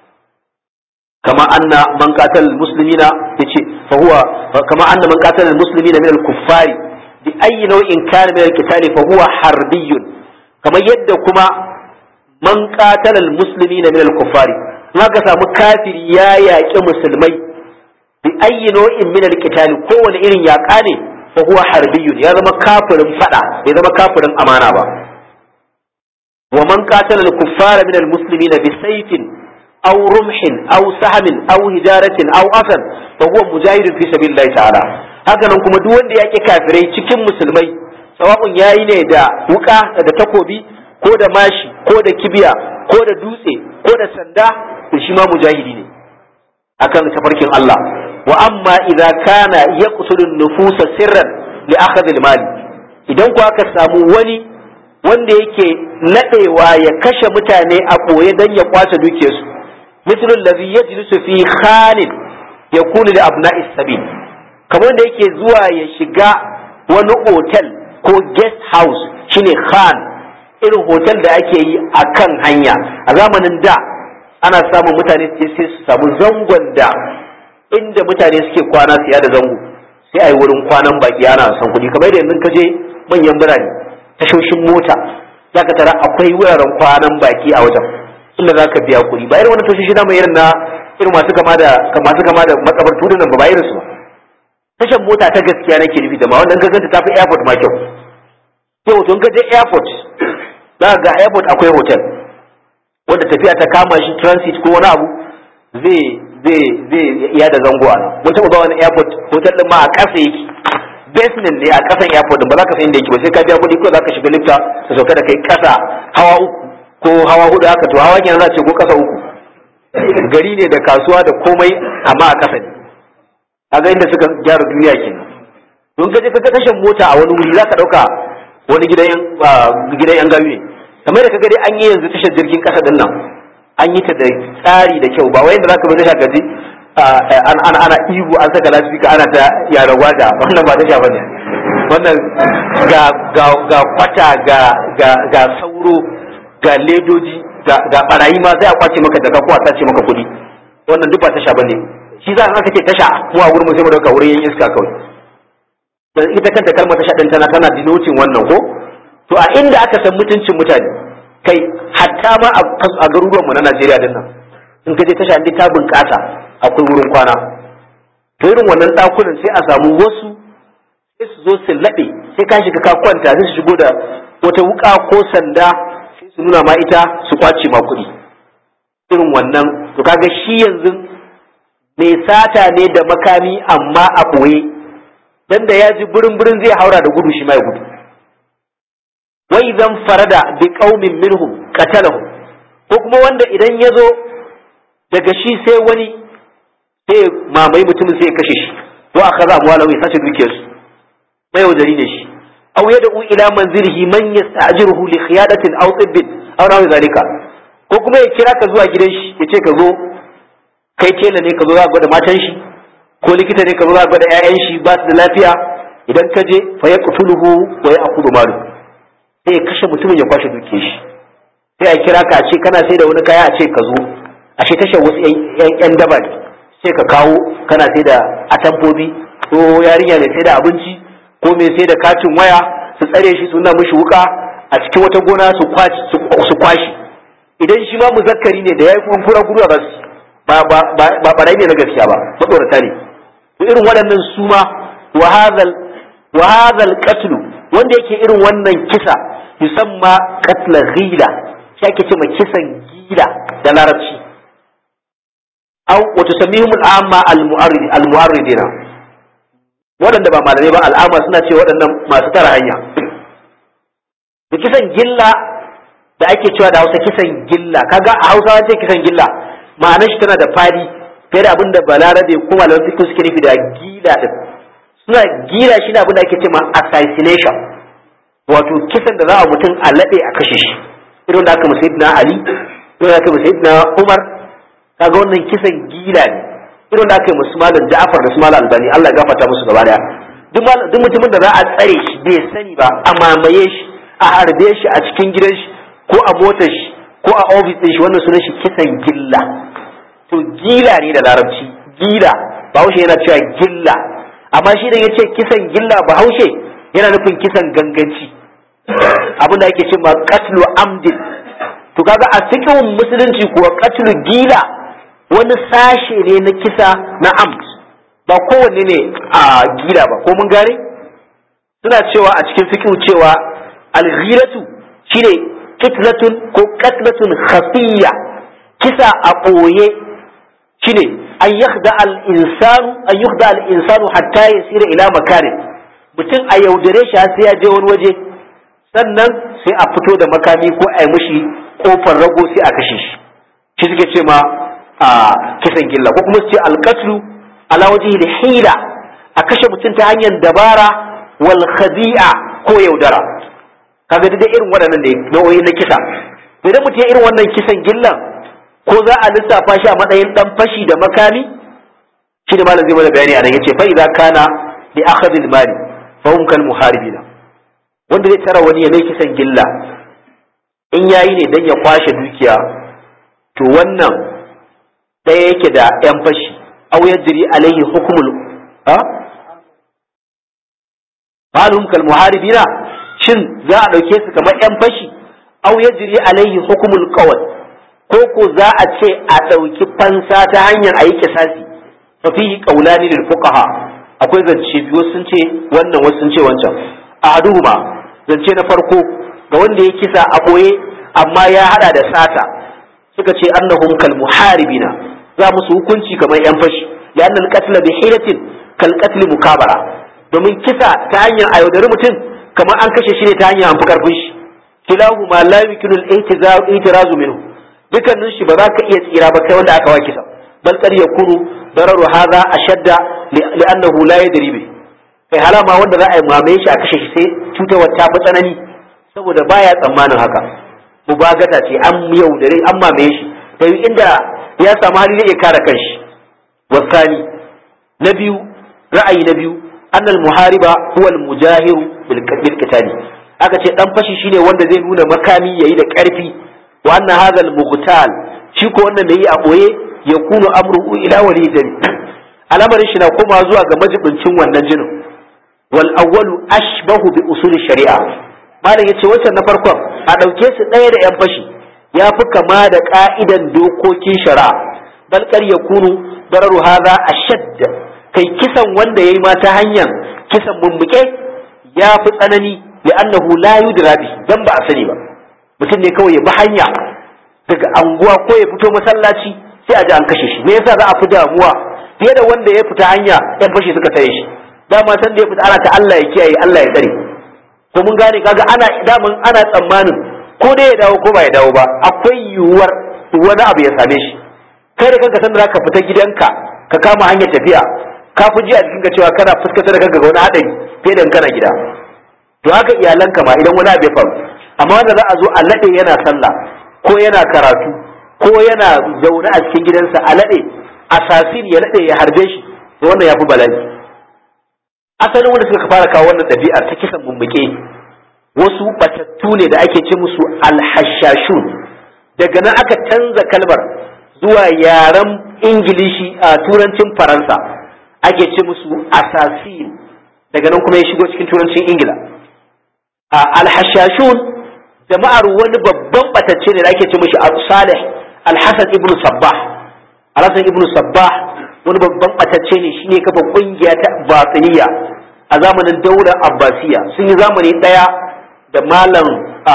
kama anna man qatal muslimina yace fa huwa kama anna man qatal muslimina min al-kuffari bi ayyi nau'in kana min al-qitali fa huwa harbiyyun kamar yadda kuma man qatala al-muslimina min al-kuffari ka samu kafiri ya yaƙi musulmai bi ayyi nau'in min al-qitali kowane irin yaƙa ne fa huwa harbiyun ya zama kafirin fada bai zama kafirin amana ba wa man qatala al-kuffara min al-muslimina bi sayfin aw rumhin aw sahmin aw hijaratin aw asan fa huwa mujahidun fi sabilillahi ta'ala haka nan kuma duk wanda yake kafirai cikin musulmai sawa'un yayi ne da wuka da takobi ko da mashi ko da kibiya ko da dutse ko da sanda to shi ma mujahidi ne akan tafarkin Allah wa amma idza kana yaqtulu nufusa sirran li akhadh al-mali idan ku aka samu wani wanda yake nadewa ya kashe mutane a boye dan ya kwace dukiyarsu mithlu allazi yajlisu fi khalid yakunu li abna'is sabil kamar wanda yake zuwa ya shiga wani otel ko guest house shine khan irin hotel da ake yi a kan hanya a zamanin da ana samun mutane sai su samu zangon da inda mutane suke kwana siya da zango sai a yi wurin kwanan baki ana son kuɗi kamar da yanzu ka je manyan birane tashoshin mota za ka tara akwai wuraren kwanan baki a wajen inda za ka biya kuɗi ba irin wani tashoshi na mai irin na irin masu kama da masu kama da makabar tudun nan ba ba irin su ba tashan mota ta gaskiya nake nufi da ma wannan gaganta ta fi airport ma kyau yau tun ka je airport za ga airport akwai hotel wanda tafiya ta kama shi transit ko wani abu zai zai zai iya da zango a nan mun taɓa ba wani airport hotel din ma a ƙasa yake basement ne a ƙasan airport din ba za ka san inda yake ba sai ka biya kuɗi ko za ka shiga lifta ka sauka da kai ƙasa hawa uku ko hawa hudu haka to hawa kenan za ce ko ƙasa uku gari ne da kasuwa da komai amma a ƙasa ne kaga inda suka gyara duniya kenan don ka je ka ga tashan mota a wani wuri za ka ɗauka wani gidan yan gayu ne kamar da kaga dai an yi yanzu tashar jirgin kasa din nan an yi ta da tsari da kyau ba wai da zaka bi tasha gaji ana ana ihu an saka lasfika ana ta yara gwada wannan ba tasha bane wannan ga ga ga kwata ga ga ga sauro ga ledoji ga ga barayi ma sai a kwace maka daga ko a sace maka kuɗi wannan duk ba tasha bane shi za a aka ce tasha mu a gurin mu sai mu dauka wurin yin iska kawai dan ita kanta kalmar tasha din tana tana denoting wannan ko to a inda aka san mutuncin mutane kai hatta ma a garuruwan mu na Najeriya din nan in ka je tasha inda ta bunƙasa akwai wurin kwana to irin wannan ɗakunan sai a samu wasu sai su zo su laɓe sai ka shiga ka kwanta sai su shigo da wata wuka ko sanda sai su nuna ma ita su kwace ma kuɗi irin wannan to kaga shi yanzu mai sata ne da makami amma a ɓoye dan da ya ji burin burin zai haura da gudu shi ma ya gudu wai zan farada bi qaumin minhum qatalahu ko kuma wanda idan ya zo daga shi sai wani sai mamaye mutumin sai ya kashe shi to aka za amwala ya sace dukiyarsu mai wajari ne shi aw yad'u ila manzilihi man yasta'jiruhu li khiyadatin aw tibbin aw nawi zalika ko kuma ya kira ka zuwa gidan shi ya ce ka zo kai tela ne ka zo za gwada matan shi ko likita ne ka zo za gwada ƴaƴan shi ba su da lafiya idan ka je fa yaqtuluhu wa ya'khudhu malu sai ya kashe mutumin ya kwashe dukiyar shi sai a kira ka a ce kana sai da wani kaya a ce ka zo a ce tashar wasu ƴan daba ne sai ka kawo kana sai da atamfobi ko yarinya mai sai da abinci ko mai sai da katin waya su tsare shi su nuna mishi wuka a cikin wata gona su kwashi idan shi ma muzakkari ne da ya yi kuma fura guru a su ba ba ba barai ne na gaskiya ba matsorata ne to irin waɗannan su ma wa hadhal qatlu wanda yake irin wannan kisa yusamma qatla ghila shi ake cewa kisan gila da larabci aw wa tusammihum al-amma al-mu'arrid al-mu'arridina waɗanda ba malamai ba al'ama suna ce waɗannan masu tara hanya da kisan gilla da ake cewa da Hausa kisan gilla kaga a Hausa ce kisan gilla ma'anar shi tana da fadi fiye da abin da balarabe ko malaman fiqh suke nufi da gila din suna gila shi ne abin da ake cewa assassination wato kisan da za a mutum a laɓe a kashe shi irin da aka mu sayyidina Ali irin da aka mu sayyidina Umar kaga wannan kisan gila ne irin da aka yi musu malam Ja'far da su malam Albani Allah ya gafarta musu gaba daya duk duk mutumin da za a tsare shi bai sani ba a mamaye shi a harbe shi a cikin gidan shi ko a motar shi ko a ofis din shi wannan sunan shi kisan gilla to gila ne da larabci gila bahaushe yana cewa gilla amma shi da yace kisan gilla bahaushe yana nufin kisan ganganci abin da ake cewa qatlu amdin to kaga a cikin musulunci kuwa qatlu gila wani sashe ne na kisa na amt ba kowanne ne a gila ba ko mun gane suna cewa a cikin fikihu cewa alghiratu shine kitlatun ko katlatun khafiyya kisa a ɓoye shine an yakhda al insanu an yukhda al insanu hatta yasira ila makarin mutum a yaudare shi sai ya je wani waje sannan sai a fito da makami ko a yi mishi kofar rago sai a kashe shi shi suke ce ma a kisan gilla ko kuma su ce alqatlu ala wajhi hila a kashe mutum ta hanyar dabara wal khadi'a ko yaudara kaga da irin waɗannan ne nau'o'i na kisa idan mutum ya irin wannan kisan gillan ko za a lissafa shi a matsayin dan fashi da makami shi da malam zai mana bayani anan yace fa idza kana li akhadh al mali fa hum kal muharibina wanda zai tara wani ya mai kisan gilla in yayi ne dan ya kwashe dukiya to wannan ɗaya yake da yan fashi aw yajri alaihi hukmul ha malum kal muharibina shin za a ɗauke su kamar yan fashi aw yajri alaihi hukmul qawl ko ko za a ce a ɗauki fansa ta hanyar a yi kisasi fa fihi qawlani lil fuqaha akwai zance biyu sun ce wannan wasu sun ce wancan ahaduhuma zance na farko ga wanda ya kisa a boye amma ya hada da sata suka ce annahum kal muharibina za musu hukunci kamar yan fashi ya annal qatl bi hilatin kal qatl mukabara domin kisa ta hanyar a yaudari mutum kamar an kashe shi ne ta hanyar an fi karfin shi kilahu ma la yumkinu al-i'tirazu minhu dukannin shi ba za ka iya tsira ba kai wanda aka wa kisa bal qad yakunu dararu hadha ashadda li'annahu la yadri bi kai halama wanda za a yi mamaye shi a kashe shi sai cutarwar ta fi tsanani saboda baya tsammanin haka mubagata ce an yaudare an mamaye shi ta yi inda ya samu hali zai iya kare kanshi wasani na biyu ra'ayi na biyu annal muhariba huwa al-mujahiru bil qitali aka ce dan fashi shine wanda zai nuna makami yayi da karfi wa anna hadha al-mughtal shi ko wannan da yi a boye ya kunu amruhu ila wali dami al'amarin shi na koma zuwa ga majibincin wannan jinin wal awwalu ashbahu bi usul shari'a malam yace wancan na farkon a dauke su ɗaya da yan fashi ya fi kama da ka'idan dokokin shari'a bal kar yakunu dararu hadha ashadd kai kisan wanda yayi ma ta hanyar kisan mummuke ya fi tsanani li'annahu la yudra bi dan ba a sani ba mutum ne kawai ya bi hanya daga anguwa ko ya fito masallaci sai a ji an kashe shi me yasa za a fi damuwa fiye da wanda ya fita hanya yan fashe suka tare shi dama san da ya fita ana ta Allah ya kiyaye Allah ya tsare ko mun gane kaga ana daman ana tsammanin ko dai ya dawo ko ba ya dawo ba akwai yiwuwar wani abu ya same shi kai da kanka san da zaka fita gidanka ka kama hanyar tafiya ka fi ji a cikin ka cewa kana fuskantar da kanka ga wani hadari fiye da kana gida to haka iyalanka ma idan wani abu ya faru amma wanda za a zo a laɗe yana sallah ko yana karatu ko yana zaune a cikin gidansa a laɗe asasin ya laɗe ya harbe shi to wannan ya fi bala'i asalin wanda suka fara kawo wannan ɗabi'a ta kisan mummuke wasu batattu ne da ake ce musu alhashashun daga nan aka canza kalmar zuwa yaren ingilishi a turancin faransa ake ce musu asasin daga nan kuma ya shigo cikin turancin ingila alhashashun jama'ar wani babban batacce ne da ake ce mishi salih alhassan ibnu sabbah alhassan ibnu sabbah wani babban batacce ne shine kafa kungiya ta batiniya a zamanin daular abbasiya sun yi zamani daya da malam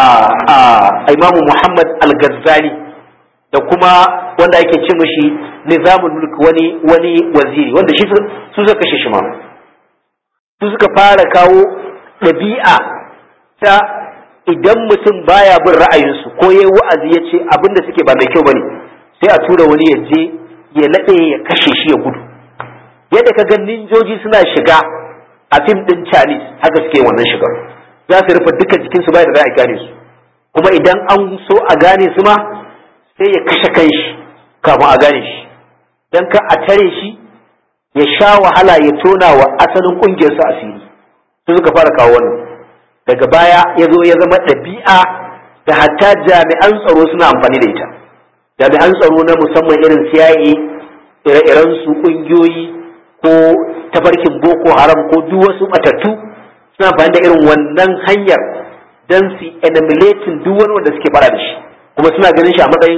imamu muhammad al-ghazali da kuma wanda ake ce mishi nizamul mulk wani wani waziri wanda shi su suka kashe shi ma su suka fara kawo ɗabi'a ta idan mutum baya bin ra'ayinsu ko yayi wa'azi ya ce abin da suke ba mai kyau bane sai a tura wani ya je ya laɗe ya kashe shi ya gudu yadda ka ga ninjoji suna shiga a fim ɗin Chinese haka suke wannan shigar za su rufe dukkan jikinsu bai da za a gane su kuma idan an so a gane su ma sai ya kashe kanshi kafin a gane shi dan ka a tare shi ya sha wahala ya tona wa asalin ƙungiyarsa asiri su suka fara kawo wannan daga baya ya zo ya zama ɗabi'a da hatta jami'an tsaro suna amfani da ita jami'an tsaro na musamman irin CIA ire-iren su ƙungiyoyi ko tafarkin boko haram ko duk wasu matattu suna amfani da irin wannan hanyar don su emulating duk wani wanda suke fara da shi kuma suna ganin shi a matsayin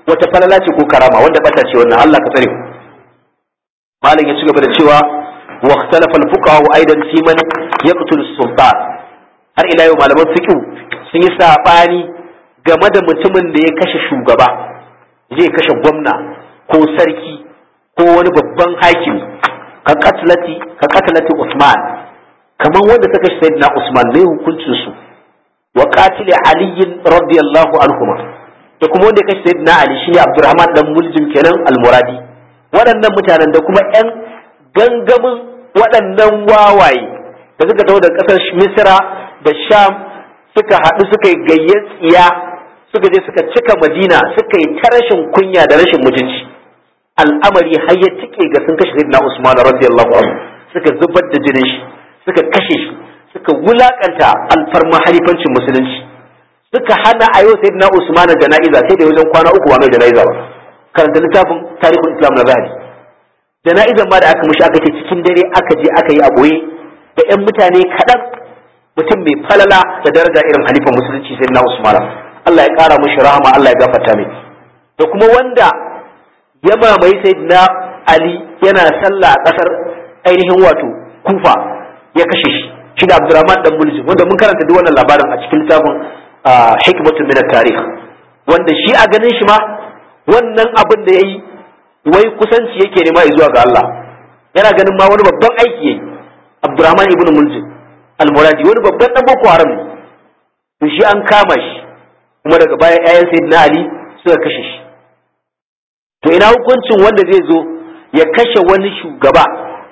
wata falala ce ko karama wanda bata ce wannan Allah ka tsare mu malam ya ci gaba da cewa wa ikhtalafa al-fuqaha aidan fi man yaqtul sultan har ila yau malaman fiqh sun yi sabani game da mutumin da ya kashe shugaba zai kashe gwamna ko sarki ko wani babban hakimi ka katlati ka katlati Usman kaman wanda ta kashe sayyidina Usman mai hukuncin su wa qatili Ali radiyallahu anhuma da kuma wanda ya kashe sayyidina Ali shine Abdurrahman dan Muljim kenan al-Muradi waɗannan mutanen da kuma ƴan gangamin waɗannan wawaye da suka taho da ƙasar Misra da Sham suka haɗu suka yi gayyar tsiya suka je suka cika Madina suka yi ta rashin kunya da rashin mutunci al'amari har ya tike ga sun kashe sayyidina Usman radiyallahu anhu suka zubar da jinin shi suka kashe shi suka wulakanta alfarma halifancin musulunci suka hana a yau sayyidina Usman jana'iza sai da wajen kwana uku ba mai jana'iza ba karanta littafin tarihul Islam na Zahabi jana'izan ma da aka mushi aka ce cikin dare aka je aka yi a boye da ƴan mutane kaɗan mutum mai falala da daraja irin halifan musulunci sayyidina Usman Allah ya ƙara mushi rahama Allah ya gafarta mai da kuma wanda ya mamaye sayyidina Ali yana sallah a ƙasar ainihin wato Kufa ya kashe shi shi da Abdurrahman dan Muljim wanda mun karanta duk wannan labarin a cikin littafin hikmatun min tarikh wanda shi a ganin shi ma wannan abin da yayi wai kusanci yake nema zuwa ga Allah yana ganin ma wani babban aiki yayi Abdurrahman ibn Muljim al-Muradi wani babban dan Boko Haram ne to shi an kama shi kuma daga baya ƴaƴan Sayyidina Ali suka kashe shi to ina hukuncin wanda zai zo ya kashe wani shugaba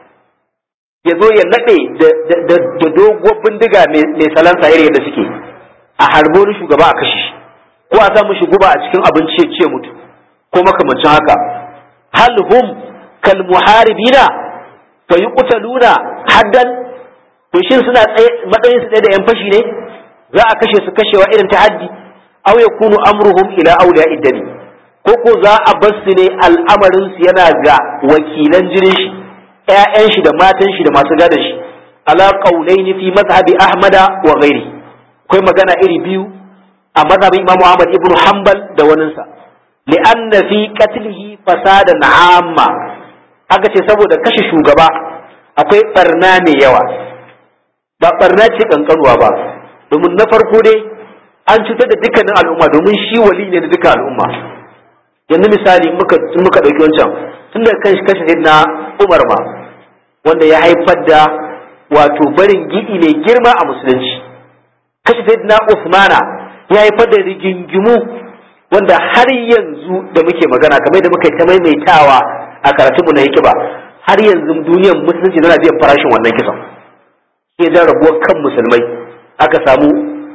ya zo ya naɗe da doguwar bindiga mai salansa irin yadda suke a harbo wani shugaba a kashe shi ko a samu shi guba a cikin abinci ya ce mutu ko makamancin haka hal hum kal muharibina fa yuqtaluna haddan to shin suna matsayin su da yan fashi ne za a kashe su kashewa irin ta haddi aw yakunu amruhum ila awliya iddani ko ko za a bar su ne al'amarin su yana ga wakilan jinin shi ƴaƴan shi da matan shi da masu gadon shi ala qaulaini fi mazhabi ahmada wa ghairi akwai magana iri biyu a mazhabin imamu ahmad ibnu hanbal da waninsa li'anna fi qatlihi fasadan amma aka ce saboda kashe shugaba akwai barna mai yawa ba barna ce kankanuwa ba domin na farko dai an cutar da dukkanin al'umma domin shi wali ne da dukkan al'umma yanzu misali muka muka dauki wancan tun da kan kashe na Umar ma wanda ya haifar da wato barin gidi mai girma a musulunci kashe na Usmana ya haifar da rigingimu wanda har yanzu da muke magana kamar da muka yi ta maimaitawa a karatunmu na hikiba har yanzu duniyar musulunci tana biyan farashin wannan kisan sai da rabuwar kan musulmai aka samu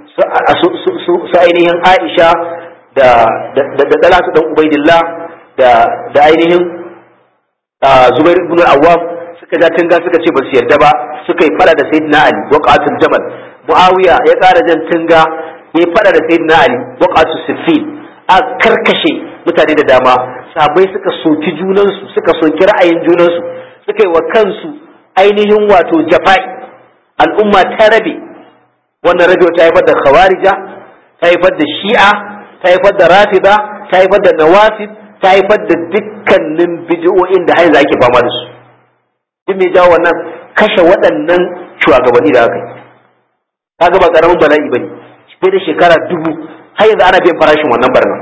su ainihin Aisha da da Dalatu dan Ubaidillah da da ainihin Zubair ibn Awwam suka ja tunga suka ce ba su yarda ba suka yi fada da Sayyidina Ali waqatul Jamal Muawiya ya ƙara jan tunga ya fada da Sayyidina Ali waqatul Siffin a karkashe mutane da dama sabai suka soki junansu suka soki ra'ayin junansu suka yi wa kansu ainihin wato jafa'i al'umma ta rabe wannan rabe ta haifar da khawarija ta haifar da shi'a ta haifar da rafida ta haifar da nawasib ta haifar da dukkanin bid'o'in da haiza ake fama da su duk mai jawo wannan kashe waɗannan shugabanni da aka yi kaga ba karamin bala'i bane fiye da shekara dubu har yanzu ana biyan farashin wannan barna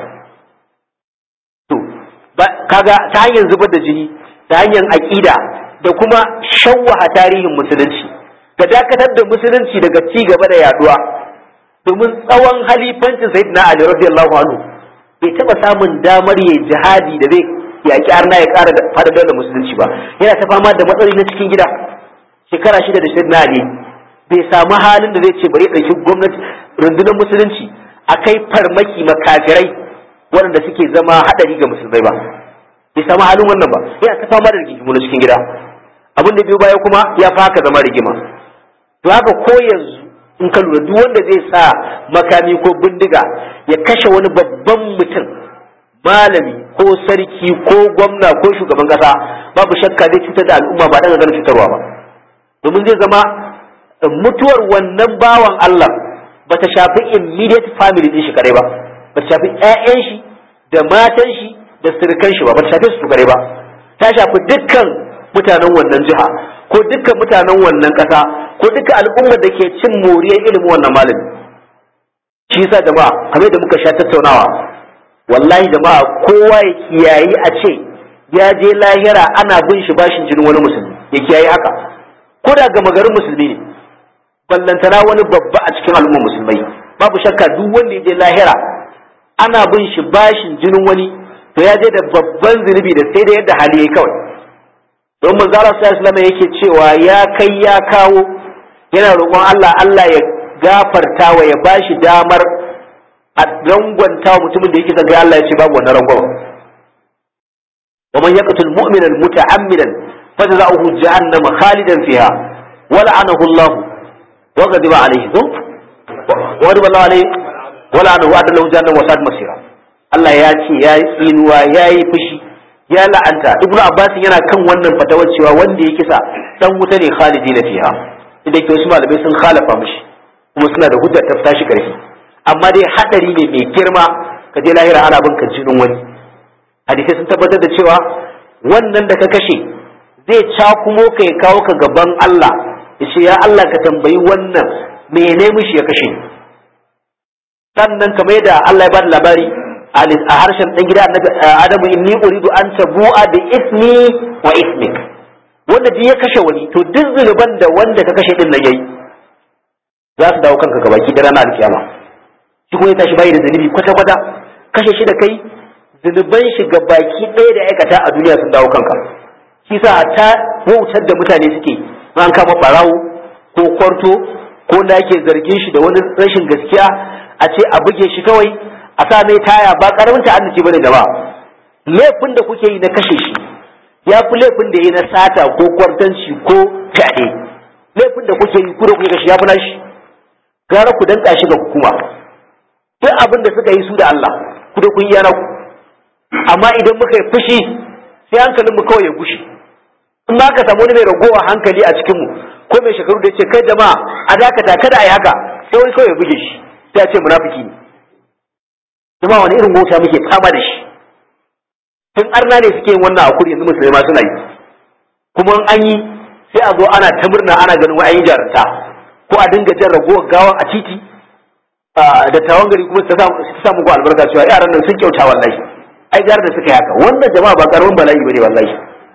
to kaga ta hanyar zubar da jini ta hanyar aƙida da kuma shawwaha tarihin musulunci da dakatar da musulunci daga ci gaba da yaduwa domin tsawon halifancin sayyidina ali radiyallahu anhu bai taba samun damar yayi jihadi da zai yaƙi arna ya ƙara da fada da musulunci ba yana ta fama da matsaloli na cikin gida shekara shida da sayyidina ali bai samu halin da zai ce bari ya ɗauki gwamnati rundunar musulunci a kai farmaki makafirai waɗanda suke zama haɗari ga musulmai ba bai samu halin wannan ba yana ta fama da rigingimu na cikin gida abin da biyu baya kuma ya fi haka zama rigima to haka ko yanzu in ka lura duk wanda zai sa makami ko bindiga ya kashe wani babban mutum malami ko sarki ko gwamna ko shugaban kasa babu shakka zai cutar da al'umma ba dan ganin cutarwa ba domin zai zama mutuwar wannan bawan Allah bata shafi immediate family din shi kare ba bata shafi ƴaƴan shi da matan shi da sirkan shi ba ba ta shafe su kare ba ta shafi dukkan mutanen wannan jiha ko dukkan mutanen wannan ƙasa ko dukkan al'ummar da ke cin moriyar ilimin wannan malami shi yasa jama'a kamar da muka sha tattaunawa wallahi jama'a kowa ya kiyayi a ce ya je lahira ana bin shi bashin jinin wani musulmi ya kiyayi haka ko da gama garin musulmi ne ballantana wani babba a cikin al'ummar musulmai babu shakka duk wanda ya je lahira ana bin shi bashin jinin wani to ya je da babban zunubi da sai da yadda hali yayi kawai don manzo Allah sallallahu alaihi yake cewa ya kai ya kawo yana roƙon Allah Allah ya gafarta wa ya bashi damar a rangwanta mutumin da yake son kai Allah ya ce babu wannan rangwama ومن يقتل مؤمنا متعمدا فجزاؤه جهنم خالدا فيها ولعنه الله وغضب عليه وغضب الله عليه ولعنه وعد له جهنم وساءت مصيرا Allah ya ce ya yi tsinuwa ya yi fushi ya la'anta ibnu abbas yana kan wannan fatawar cewa wanda ya kisa dan wuta ne khalidi na fiha idan ke wasu malamai sun khalafa mishi kuma suna da hujjar ta tashi karfi amma dai hadari ne mai girma ka je lahira ana bin ka jinin wani hadisai sun tabbatar da cewa wannan da ka kashe zai cakumo ka ya kawo ka gaban Allah ya ce ya Allah ka tambayi wannan mene mishi ya kashe sannan kamar yadda Allah ya bada labari a harshen dan gida annabi Adamu inni uridu an tabu'a bi ismi wa ismik wanda duk ya kashe wani to duk zuluban da wanda ka kashe din nan yayi za su dawo kanka gabaki da ranar alkiyama shi kuma ya tashi bai da zunubi kwata kwata kashe shi da kai zunuban shi baki ɗaya da aikata a duniya sun dawo kanka shi sa ta wautar da mutane suke an kama barawo ko kwarto ko da yake zargin shi da wani rashin gaskiya a ce a buge shi kawai a sa mai taya ba karamin ta'annaci bane da ba laifin da kuke yi na kashe shi ya fi laifin da yi na sata ko kwartanci ko fyaɗe laifin da kuke yi kuda kuke kashe ya fi nashi gara ku danka shi ga hukuma duk abin da suka yi su da Allah ku da kun yi yana ku amma idan muka yi fushi sai hankalin mu kawai ya gushe in ma ka samu wani mai ragowa hankali a cikin mu ko mai shekaru da ce kai jama'a a dakata kada a yi haka sai wani kawai ya buge shi sai a ce munafiki ne jama'a wani irin mota muke fama da shi tun arna ne suke yin wannan hakuri yanzu musulmai ma suna yi kuma an yi sai a zo ana ta murna ana ganin wa'an yi jarumta ko a dinga jan ragowar gawan a titi da tawon gari kuma ta samu ku albarka cewa yaran nan sun kyauta wallahi ai gara da suka yi haka wannan jama'a ba karamin bala'i bane wallahi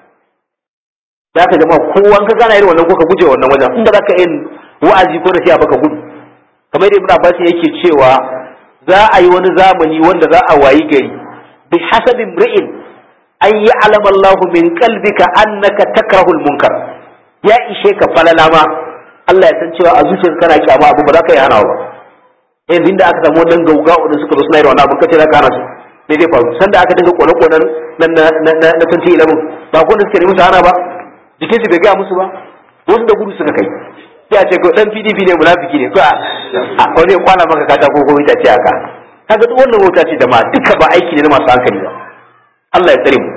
za ka jama'a kowa ka gana irin wannan ko ka guje wannan wajen inda za ka yin wa'azi ko nasiha baka gudu kamar da ibn abbas yake cewa za a yi wani zamani wanda za a wayi gari bi hasabin ri'in an yi alama Allah min qalbika annaka takrahul munkar ya ishe ka falala ma Allah ya san cewa a zuciyarka kana kyama abu ba za ka yi hanawa ba yanzu inda aka samu wannan gauga da suka zo suna yi wannan abin kace za ka hana su me zai faru sanda aka dinga kone-konen na na na na na 2011 ba ko da suke musu hana ba jikin su bai gaya musu ba wasu da gudu suka kai sai a ce ko dan PDP ne munafiki ne ko a wani ya kwana maka kata ko ko ita ce haka kaga duk wannan wata ce da ma duka ba aiki ne na masu hankali ba Allah ya tsare mu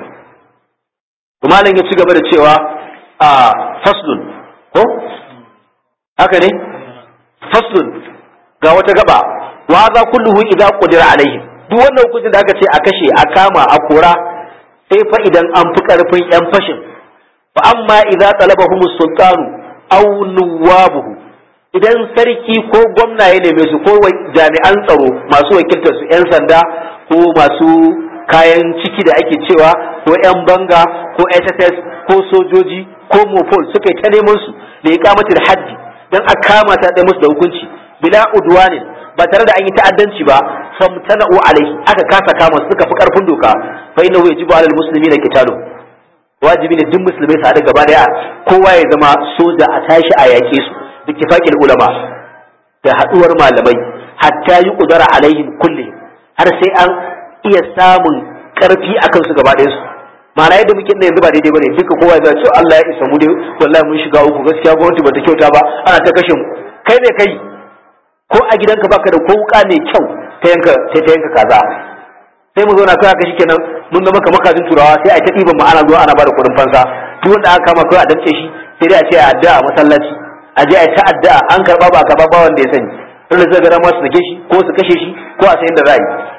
to malam ya ci gaba da cewa a faslun ko haka ne faslun ga wata gaba wa za kulluhu idza qudira alaihim duk wannan hukuncin da aka ce a kashe a kama a kora sai fa idan an fi karfin yan fashin fa amma idza talabahum sultanu aw nuwabuhu idan sarki ko gwamna ya neme su ko jami'an tsaro masu wakiltar su yan sanda ko masu kayan ciki da ake cewa ko yan banga ko SSS ko sojoji ko mopol suka yi ta neman su da ya kamata da haddi dan a kama ta da musu da hukunci bila udwanin ba tare da an yi ta'addanci ba famtana'u alaihi aka kasa kama suka fi karfin doka fa innahu yajibu alal muslimina qitalu wajibi ne duk musulmai su haɗa gaba daya kowa ya zama soja a tashi a yaƙe su da kifaqil ulama da haɗuwar malamai hatta yi kudara alaihim kulli har sai an iya samun karfi akan su gaba ɗayan su ma'ana yadda muke yanzu ba daidai bane duka kowa ya ce Allah ya isa mu dai wallahi mun shiga uku gaskiya gwamnati bata kyauta ba ana ta kashe mu kai ne kai ko a gidanka baka da ko wuka mai kyau ta yanka ta yanka kaza sai mu zauna kai haka shikenan mun zama kamar kajin turawa sai a ta ɗiban mu ana zuwa ana bada kuɗin fansa duk wanda aka kama kai a damce shi sai dai a ce a addu'a a masallaci a je a ta addu'a an karba ba karba ba wanda ya sani dole zai ga ma su sake shi ko su kashe shi ko a sayin da za yi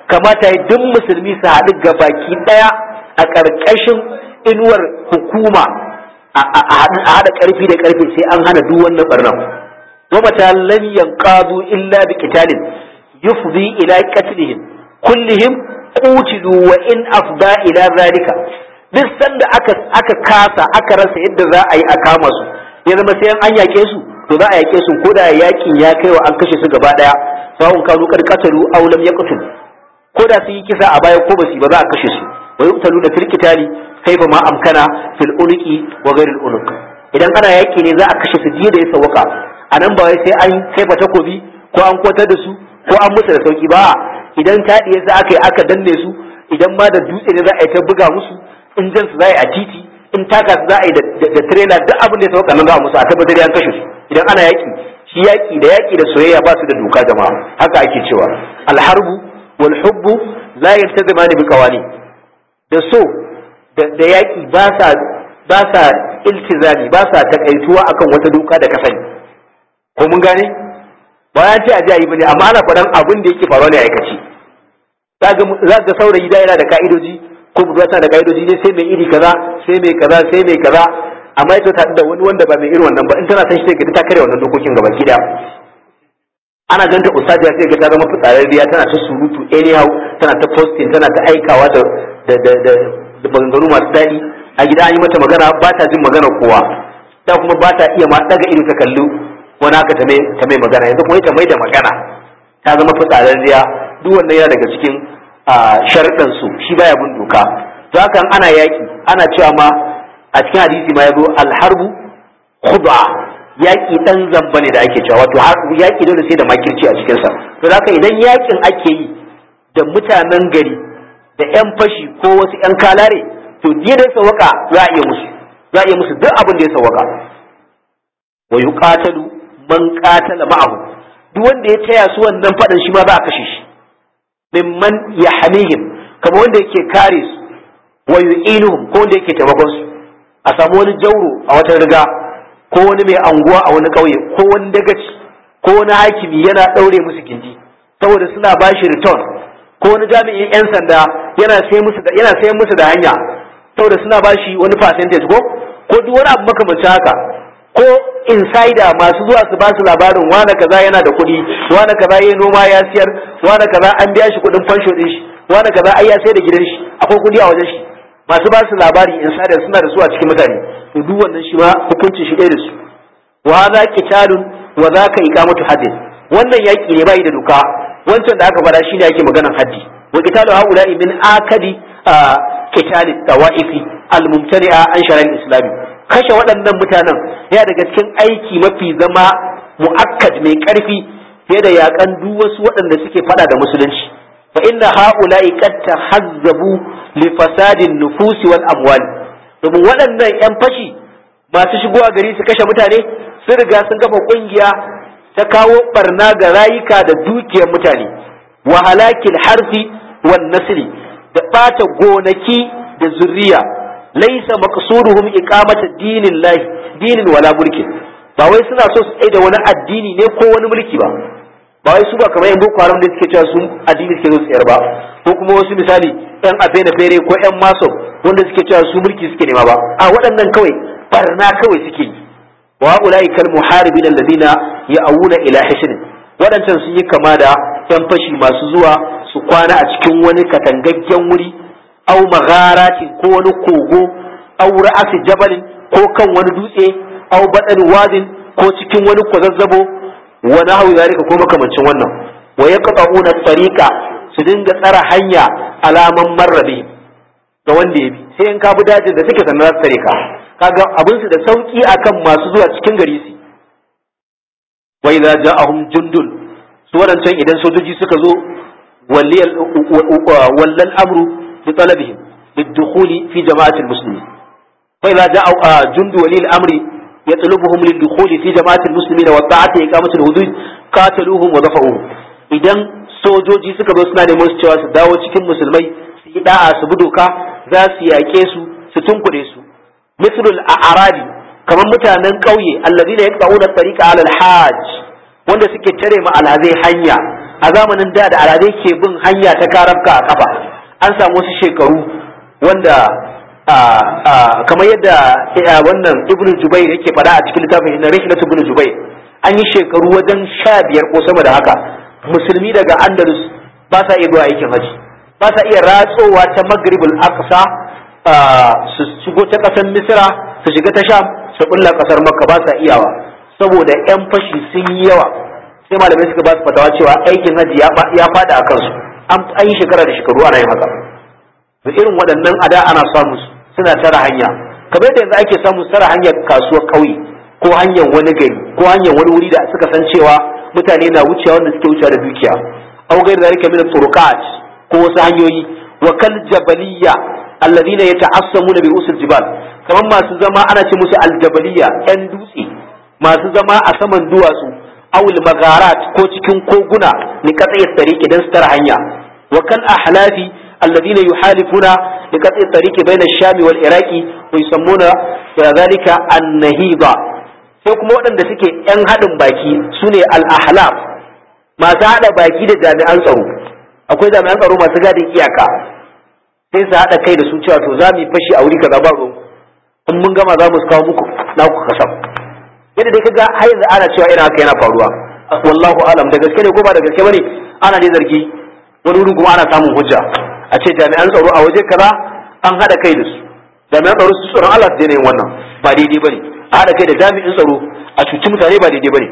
kamata ya duk musulmi su haɗu gabaki ɗaya a ƙarƙashin inuwar hukuma a haɗa ƙarfi da ƙarfi sai an hana duk wannan barnan wa mata lam yanqadu illa bi qitalin yufdi ila qatlihim kullihim qutilu wa in afda ila zalika duk sanda aka aka kasa aka rasa yadda za a yi a kama su ya zama sai an yake su to za a yake su ko da yakin ya kai wa an kashe su gaba daya sawun kanu kad qatalu aw lam yaqtul ko da sun yi kisa a baya ko basu ba za a kashe su wa yuqtalu da fil qitali kaifa ma amkana fil ulqi wa ghairi al ulq idan ana yaki ne za a kashe su jiya da ya sawaka anan ba wai sai an kaifa takobi ko an kwatar da su ko an musu da sauki ba idan taɗiye su aka yi aka danne su idan ma da dutse ne za a yi ta buga musu in jan su za a yi a titi in taka su za a yi da trela duk abin da ya sauka nan za a musu a tabbatar an kashe su idan ana yaki shi yaki da yaki da soyayya ba su da doka jama'a haka ake cewa alharbu wal hubbu la yaltazimani bi qawani da so da yaki ba sa ba sa iltizami ba sa takaituwa akan wata doka da ka sani ko mun gane ba ya ce a ji a yi bane amma ana faɗan abin da yake faruwa ne a aikace za ga saurayi da yana da ka'idoji ko budurwa tana da ka'idoji ne sai mai iri kaza sai mai kaza sai mai kaza amma ita ta da wani wanda ba mai irin wannan ba in tana san shi sai ta kare wannan dokokin gaba ki ana ganta ustadiya sai ga ta zama fitsararriya tana ta surutu anyhow tana ta posting tana ta aikawa da da da da maganganu masu daɗi a gida an yi mata magana ba ta jin magana kowa ta kuma ba ta iya ma daga ido ta kallo wani haka ta mai ta mai magana yanzu kuma ita mai da magana ta zama fitsararriya duk wannan yana daga cikin sharɗan su shi baya bin doka to hakan ana yaki ana cewa ma a cikin hadisi ma yazo alharbu khud'a yaki dan zamba ne da ake cewa wato yaki dole sai da makirci a cikin sa to haka idan yakin ake yi da mutanen gari da yan fashi ko wasu yan kalare to diya da sawaka za a iya musu za a iya musu duk abin da ya sawaka wa yuqatalu man qatala ma'ahu duk wanda ya taya su wannan fadan shi ma za a kashe shi mimman yahmihim kamar wanda yake kare su wa yu'inuhum ko wanda yake taimakon su a samu wani jauro a wata riga ko wani mai anguwa a wani ƙauye ko wani dagaci ko wani hakimi yana ɗaure musu gindi saboda suna ba shi return ko wani jami'in 'yan sanda yana sai musu da yana sayan musu da hanya saboda suna ba shi wani percentage ko ko duk wani abu makamancin haka ko insider masu zuwa su ba su labarin wane kaza yana da kuɗi wane kaza ya noma ya siyar wane kaza an biya shi kuɗin fansho ɗin shi wane kaza ai ya sai da gidan shi akwai kuɗi a wajen shi masu ba su labari insider suna da su a cikin mutane to duk wannan shi ma hukuncin shi ɗaya da su wa hadha qitalun wa zaka iqamatu haddin wannan yaki ne bai da doka wancan da aka fara shine yake maganan haddi wa qitalu haula'i min akadi qitali tawaifi al-mumtani'a an shar'il islami kashe waɗannan mutanen yana daga cikin aiki mafi zama mu'akkad mai ƙarfi fiye da yakan duk wasu waɗanda suke fada da musulunci fa inna haula'i qad tahazzabu li fasadin nufusi wal amwal domin waɗannan yan fashi masu shigowa gari su kashe mutane sun riga sun kafa kungiya ta kawo barna ga rayuka da dukiyar mutane wa halakil harfi wan nasli da bata gonaki da zurriya laisa maqsuduhum iqamata dinillahi dinin wala mulkin ba wai suna so su tsaye da wani addini ne ko wani mulki ba ba wai su ba kamar yan boko haram da suke cewa su addini suke zo tsayar ba ko kuma wasu misali yan afena fere ko yan maso wanda suke cewa su mulki suke nema ba a waɗannan kawai barna kawai suke yi wa ulai kal muharibin alladhina ya'awuna ila hisn waɗancan sun yi kama da yan fashi masu zuwa su kwana a cikin wani katangaggen wuri au magharatin ko wani kogo au ra'asi jabalin ko kan wani dutse au badan wadin ko cikin wani kwazazzabo wa nahwi zalika ko makamancin wannan wa yaqta'una tariqa su dinga tsara hanya alaman marrabi ga wanda ya bi sai in ka bi dajin da suke sannan za su tare ka kaga abin su da sauki akan masu zuwa cikin gari su wa idza ja'ahum jundun su wadancan idan sojoji suka zo wallal amru bi talabihim للدخول في جماعة المسلمين فإذا جاء جند ولي الأمر يطلبهم للدخول في جماعة المسلمين والطاعة إقامة الحدود قاتلوهم ودفعوهم idan sojoji suka zo suna neman su cewa su dawo cikin musulmai su yi da'a su bi doka za su yaƙe su su tunkure su mislul a'rabi kamar mutanen ƙauye allazina yaqta'una tariqa 'ala al-hajj wanda suke tare ma alhazai hanya a zamanin da da alade ke bin hanya ta karabka a kafa an samu wasu shekaru wanda kamar yadda wannan ibnu jubair yake faɗa a cikin littafin na rihlatu ibnu jubair an yi shekaru wajen sha biyar ko sama da haka musulmi daga andalus ba sa iya zuwa aikin haji ba sa iya ratsowa ta maghribul aqsa su shigo ta ƙasar misira su shiga ta sham su bulla ƙasar makka ba sa iyawa saboda yan fashi sun yi yawa sai malamai suka ba su fatawa cewa aikin haji ya fada a kansu an yi shekara da shekaru ana yin haka da irin waɗannan ada ana samu suna tara hanya kamar yadda yanzu ake samu tara hanyar kasuwar ƙauye ko hanyar wani gari ko hanyar wani wuri da suka san cewa mutane na wucewa wanda suke wucewa da dukiya au gairi zalika min turuqat ko wasu hanyoyi wa kal jabaliyya alladhina yata'assamuna bi usul jibal kamar masu zama ana ce musu aljabaliya yan dutse masu zama a saman duwatsu awul magarat ko cikin koguna ni katsai tsariki dan su tara hanya wa kal ahlafi alladhina yuhalifuna li katsai tsariki bayna shami wal iraqi wa yusammuna dhalika an-nahiba sai kuma waɗanda suke yan haɗin baki sune al-ahlaf masu haɗa baki da jami'an tsaro akwai jami'an tsaro masu gadin iyaka sai su haɗa kai da su cewa to za mu yi fashi a wuri kaza ba ruwan in mun gama za mu kawo muku na ku kasam yadda dai kaga har yanzu ana cewa ina haka yana faruwa wallahu alam da gaske ne ko ba da gaske bane ana dai zargi wani wurin kuma ana samun hujja a ce jami'an tsaro a waje kaza an haɗa kai da su jami'an tsaro su tsoron Allah su daina yin wannan ba daidai bane a haɗa kai da jami'in tsaro a cuci mutane ba daidai bane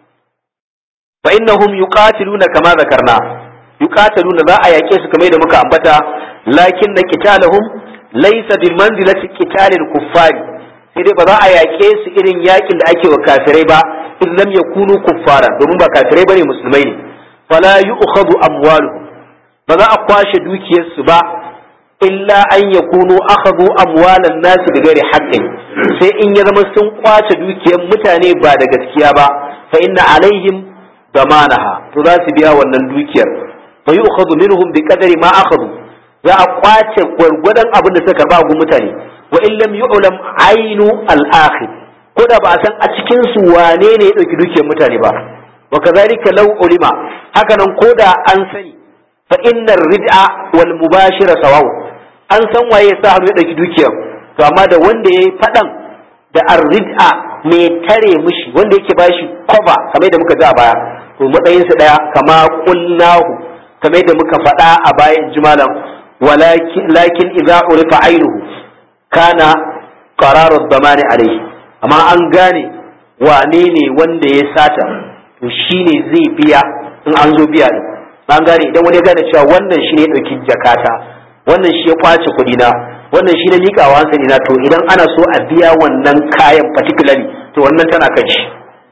fa innahum yuqatiluna kama zakarna yuqataluna za a yake su kamar da muka ambata lakin na qitalahum laysa bi manzilati qitalil kuffari sai dai ba za a yake su irin yakin da ake wa kafirai ba in lam yakunu kuffara domin ba kafirai bane musulmai ne fala yu'khadhu amwaluhum ba za a kwashe dukiyar su ba illa an yakunu akhadhu amwalan nas bi ghairi haqqin sai in ya zama sun kwace dukiyar mutane ba da gaskiya ba fa inna alaihim damanaha to za su biya wannan dukiyar fa yu'khadhu minhum bi qadari ma akhadhu za a kwace gwargwadon abin da suka karba gun mutane wa in lam yu'lam ainu al-akhir ko da ba a san a cikin su wane ne ya dauki dukiyar mutane ba wa kazalika law ulima haka nan ko da an sani fa innar rid'a wal mubashira sawaw an san waye ya sa hannu ya dauki dukiyar to amma da wanda yayi fadan da ar-rid'a mai tare mishi wanda yake bashi cover kamar da muka ji a baya to matsayin su daya kama qulnahu kamar da muka faɗa a bayan jimalan walakin lakin idza urifa ainuhu kana qararu damani alaihi amma an gane wane ne wanda ya sata to shine zai biya in an zo biya din an gane idan wani ya gane cewa wannan shi ne ya ɗauki jakata wannan shi ya kwace kuɗi na wannan shi ne miƙawa hankali na to idan ana so a biya wannan kayan particularly to wannan tana kan shi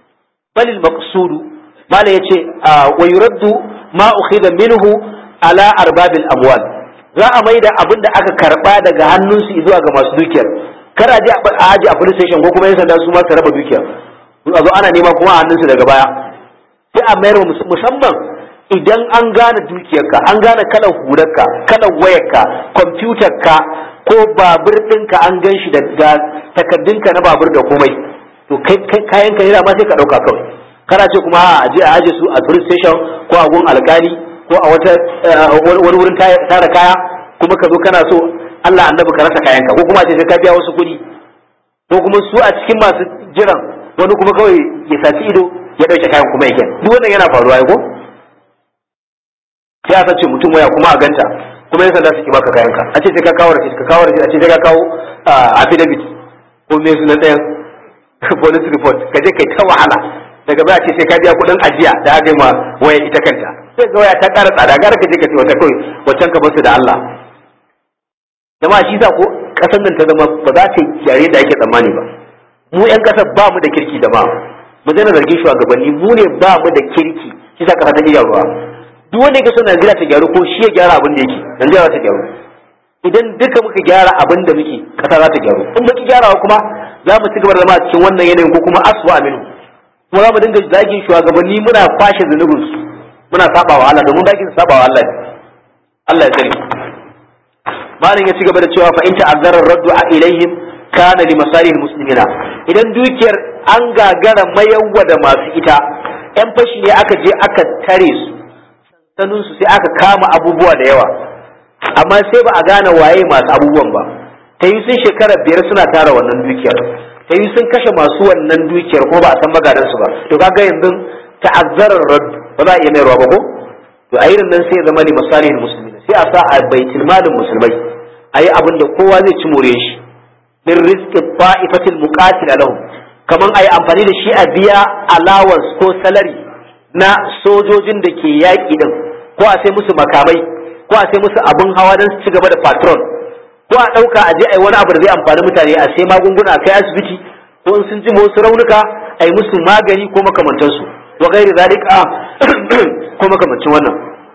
balil maqsudu mala yace wa yuraddu ma ukhidha minhu ala arbabil amwal za a maida abin da aka karba daga hannunsu zuwa ga masu dukiyar kar a je a aji a police station ko kuma yan sanda su ma su raba dukiyar a zo ana nema kuma a hannunsu daga baya sai a mayar musamman idan an gane dukiyarka an gane kalan hurarka kalan wayarka kwamfutarka ko babur ɗinka an gan shi da takardunka na babur da komai to kayan ka ma sai ka ɗauka kawai kana ce kuma a je a aje su a police station ko a gun alkali ko a wata wani wurin tara kaya kuma ka zo kana so Allah annabi ka rasa kayanka ko kuma ce sai ka biya wasu kuɗi ko kuma su a cikin masu jiran wani kuma kawai ya saci ido ya ɗauke kayan kuma yake duk wannan yana faruwa ko sai a sace mutum waya kuma a ganta kuma yan sanda suke baka kayanka a ce sai ka kawo receipt ka kawo receipt a ce sai ka kawo affidavit ko me sunan ɗayan police report ka je kai ta wahala daga baya ce sai ka biya kuɗin ajiya da aka yi ma waya ita kanta sai ga waya ta ƙara tsada gara ka je ka ce wata kawai wancan ka basu da Allah jama'a shi sa ko ƙasar nan ta zama ba za ta yare da ake tsammani ba mu yan ƙasar ba mu da kirki da ma mu zana zargin shugabanni mu ne ba mu da kirki shi sa ƙasa ta iya ruwa duk wanda yake so Najeriya ta gyaru ko shi ya gyara abin da yake Najeriya za ta gyaru idan duka muka gyara abin da muke ƙasa za ta gyaru in muke gyarawa kuma za mu ci gaba da zama a cikin wannan yanayin ko kuma aswa aminu kuma za mu dinga zagin shugabanni muna kwashe zunubin su muna saba wa Allah domin zagin saba wa Allah Allah ya tsare malam ya ci gaba da cewa fa in ta'azzara raddu a ilaihim kana li masalihil muslimina idan dukiyar an gagara mayawwa da masu ita yan fashi ne aka je aka tare su sanunsu sai aka kama abubuwa da yawa amma sai ba a gane waye masu abubuwan ba ta yi sun shekara biyar suna tara wannan dukiyar ta yi sun kashe masu wannan dukiyar ko ba a san magadansu ba to kaga yanzu ta'azzarar raddu ba za a iya mayarwa ba ko to a irin nan sai ya zama ne misalihin musulmi sai a sa a baitul malin musulmai a yi abin da kowa zai ci more shi min rizqi ta'ifatil muqatil lahum kaman a yi amfani da shi a biya allowance ko salary na sojojin da ke yaƙi din ko a sai musu makamai ko a sai musu abin hawa don su ci gaba da patrol ko a ɗauka a je a yi wani abu da zai amfani mutane a sai magunguna a kai asibiti ko in sun ji wasu raunuka a yi musu magani ko makamantansu wa gairi zalika ko makamancin wannan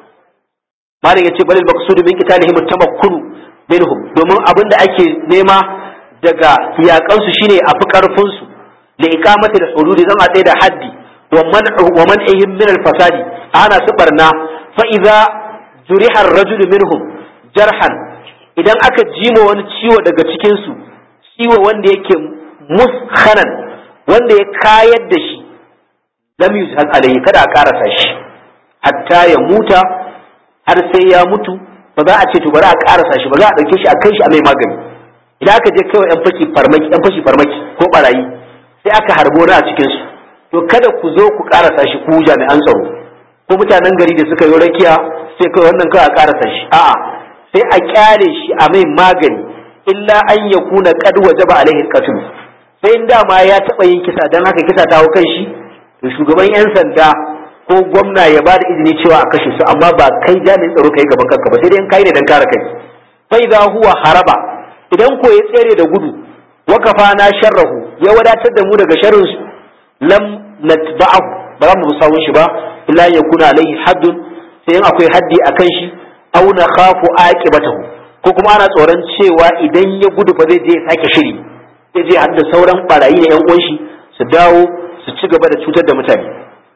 malam yace balil maqsudu min qitalihim tamakkunu minhum domin abin da ake nema daga yakan su shine a fi karfin su li iqamati da hududi zan a da haddi wa man wa man'ihim min al fasadi ana su barna fa idza juriha ar-rajul minhum jarhan idan aka jima wani ciwo daga cikin su ciwo wanda yake muskhanan wanda ya kayar da shi lam yuzhal alayhi kada a karasa shi hatta ya muta har sai ya mutu ba za a ce to bari a karasa shi ba za a dauke shi a kai shi a mai magani idan aka je kaiwa yan fashi farmaki yan fashi farmaki ko barayi sai aka harbo na a cikin su to kada ku zo ku karasa shi ku jami'an tsaro ko mutanen gari da suka yi rakiya sai kai wannan kawai a karasa shi a'a sai a kyale shi a mai magani illa an yakuna qad wajaba alaihi alqatl sai in dama ya taba yin kisa dan haka kisa ta hau kan shi to shugaban yan sanda ko gwamna ya ba da izini cewa a kashe su amma ba kai jami'in tsaro kai gaban kanka ba sai dai in kai ne dan kare kai fa idza huwa haraba idan ko ya tsere da gudu wa kafana sharrahu ya wadatar da mu daga sharrin su lam natba'ahu ba za mu sawun shi ba illa yakuna alaihi haddun sai in akwai haddi akan shi aw na khafu aqibatahu ko kuma ana tsoron cewa idan ya gudu ba zai je ya sake shiri zai je hadda sauran barayi da yan uwan shi su dawo su ci gaba da cutar da mutane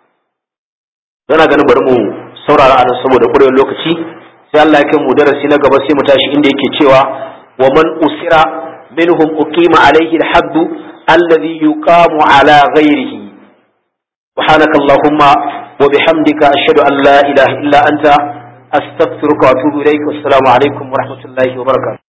yana ganin bari mu saurara anan saboda ƙurewar lokaci sai Allah ya kai mu darasi na gaba sai mu tashi inda yake cewa wa man usira minhum uqima alayhi al-hadd alladhi yuqamu ala ghayrihi سبحانك اللهم وبحمدك أشهد أن لا إله إلا أنت أستغفرك وأتوب إليك والسلام عليكم ورحمة الله وبركاته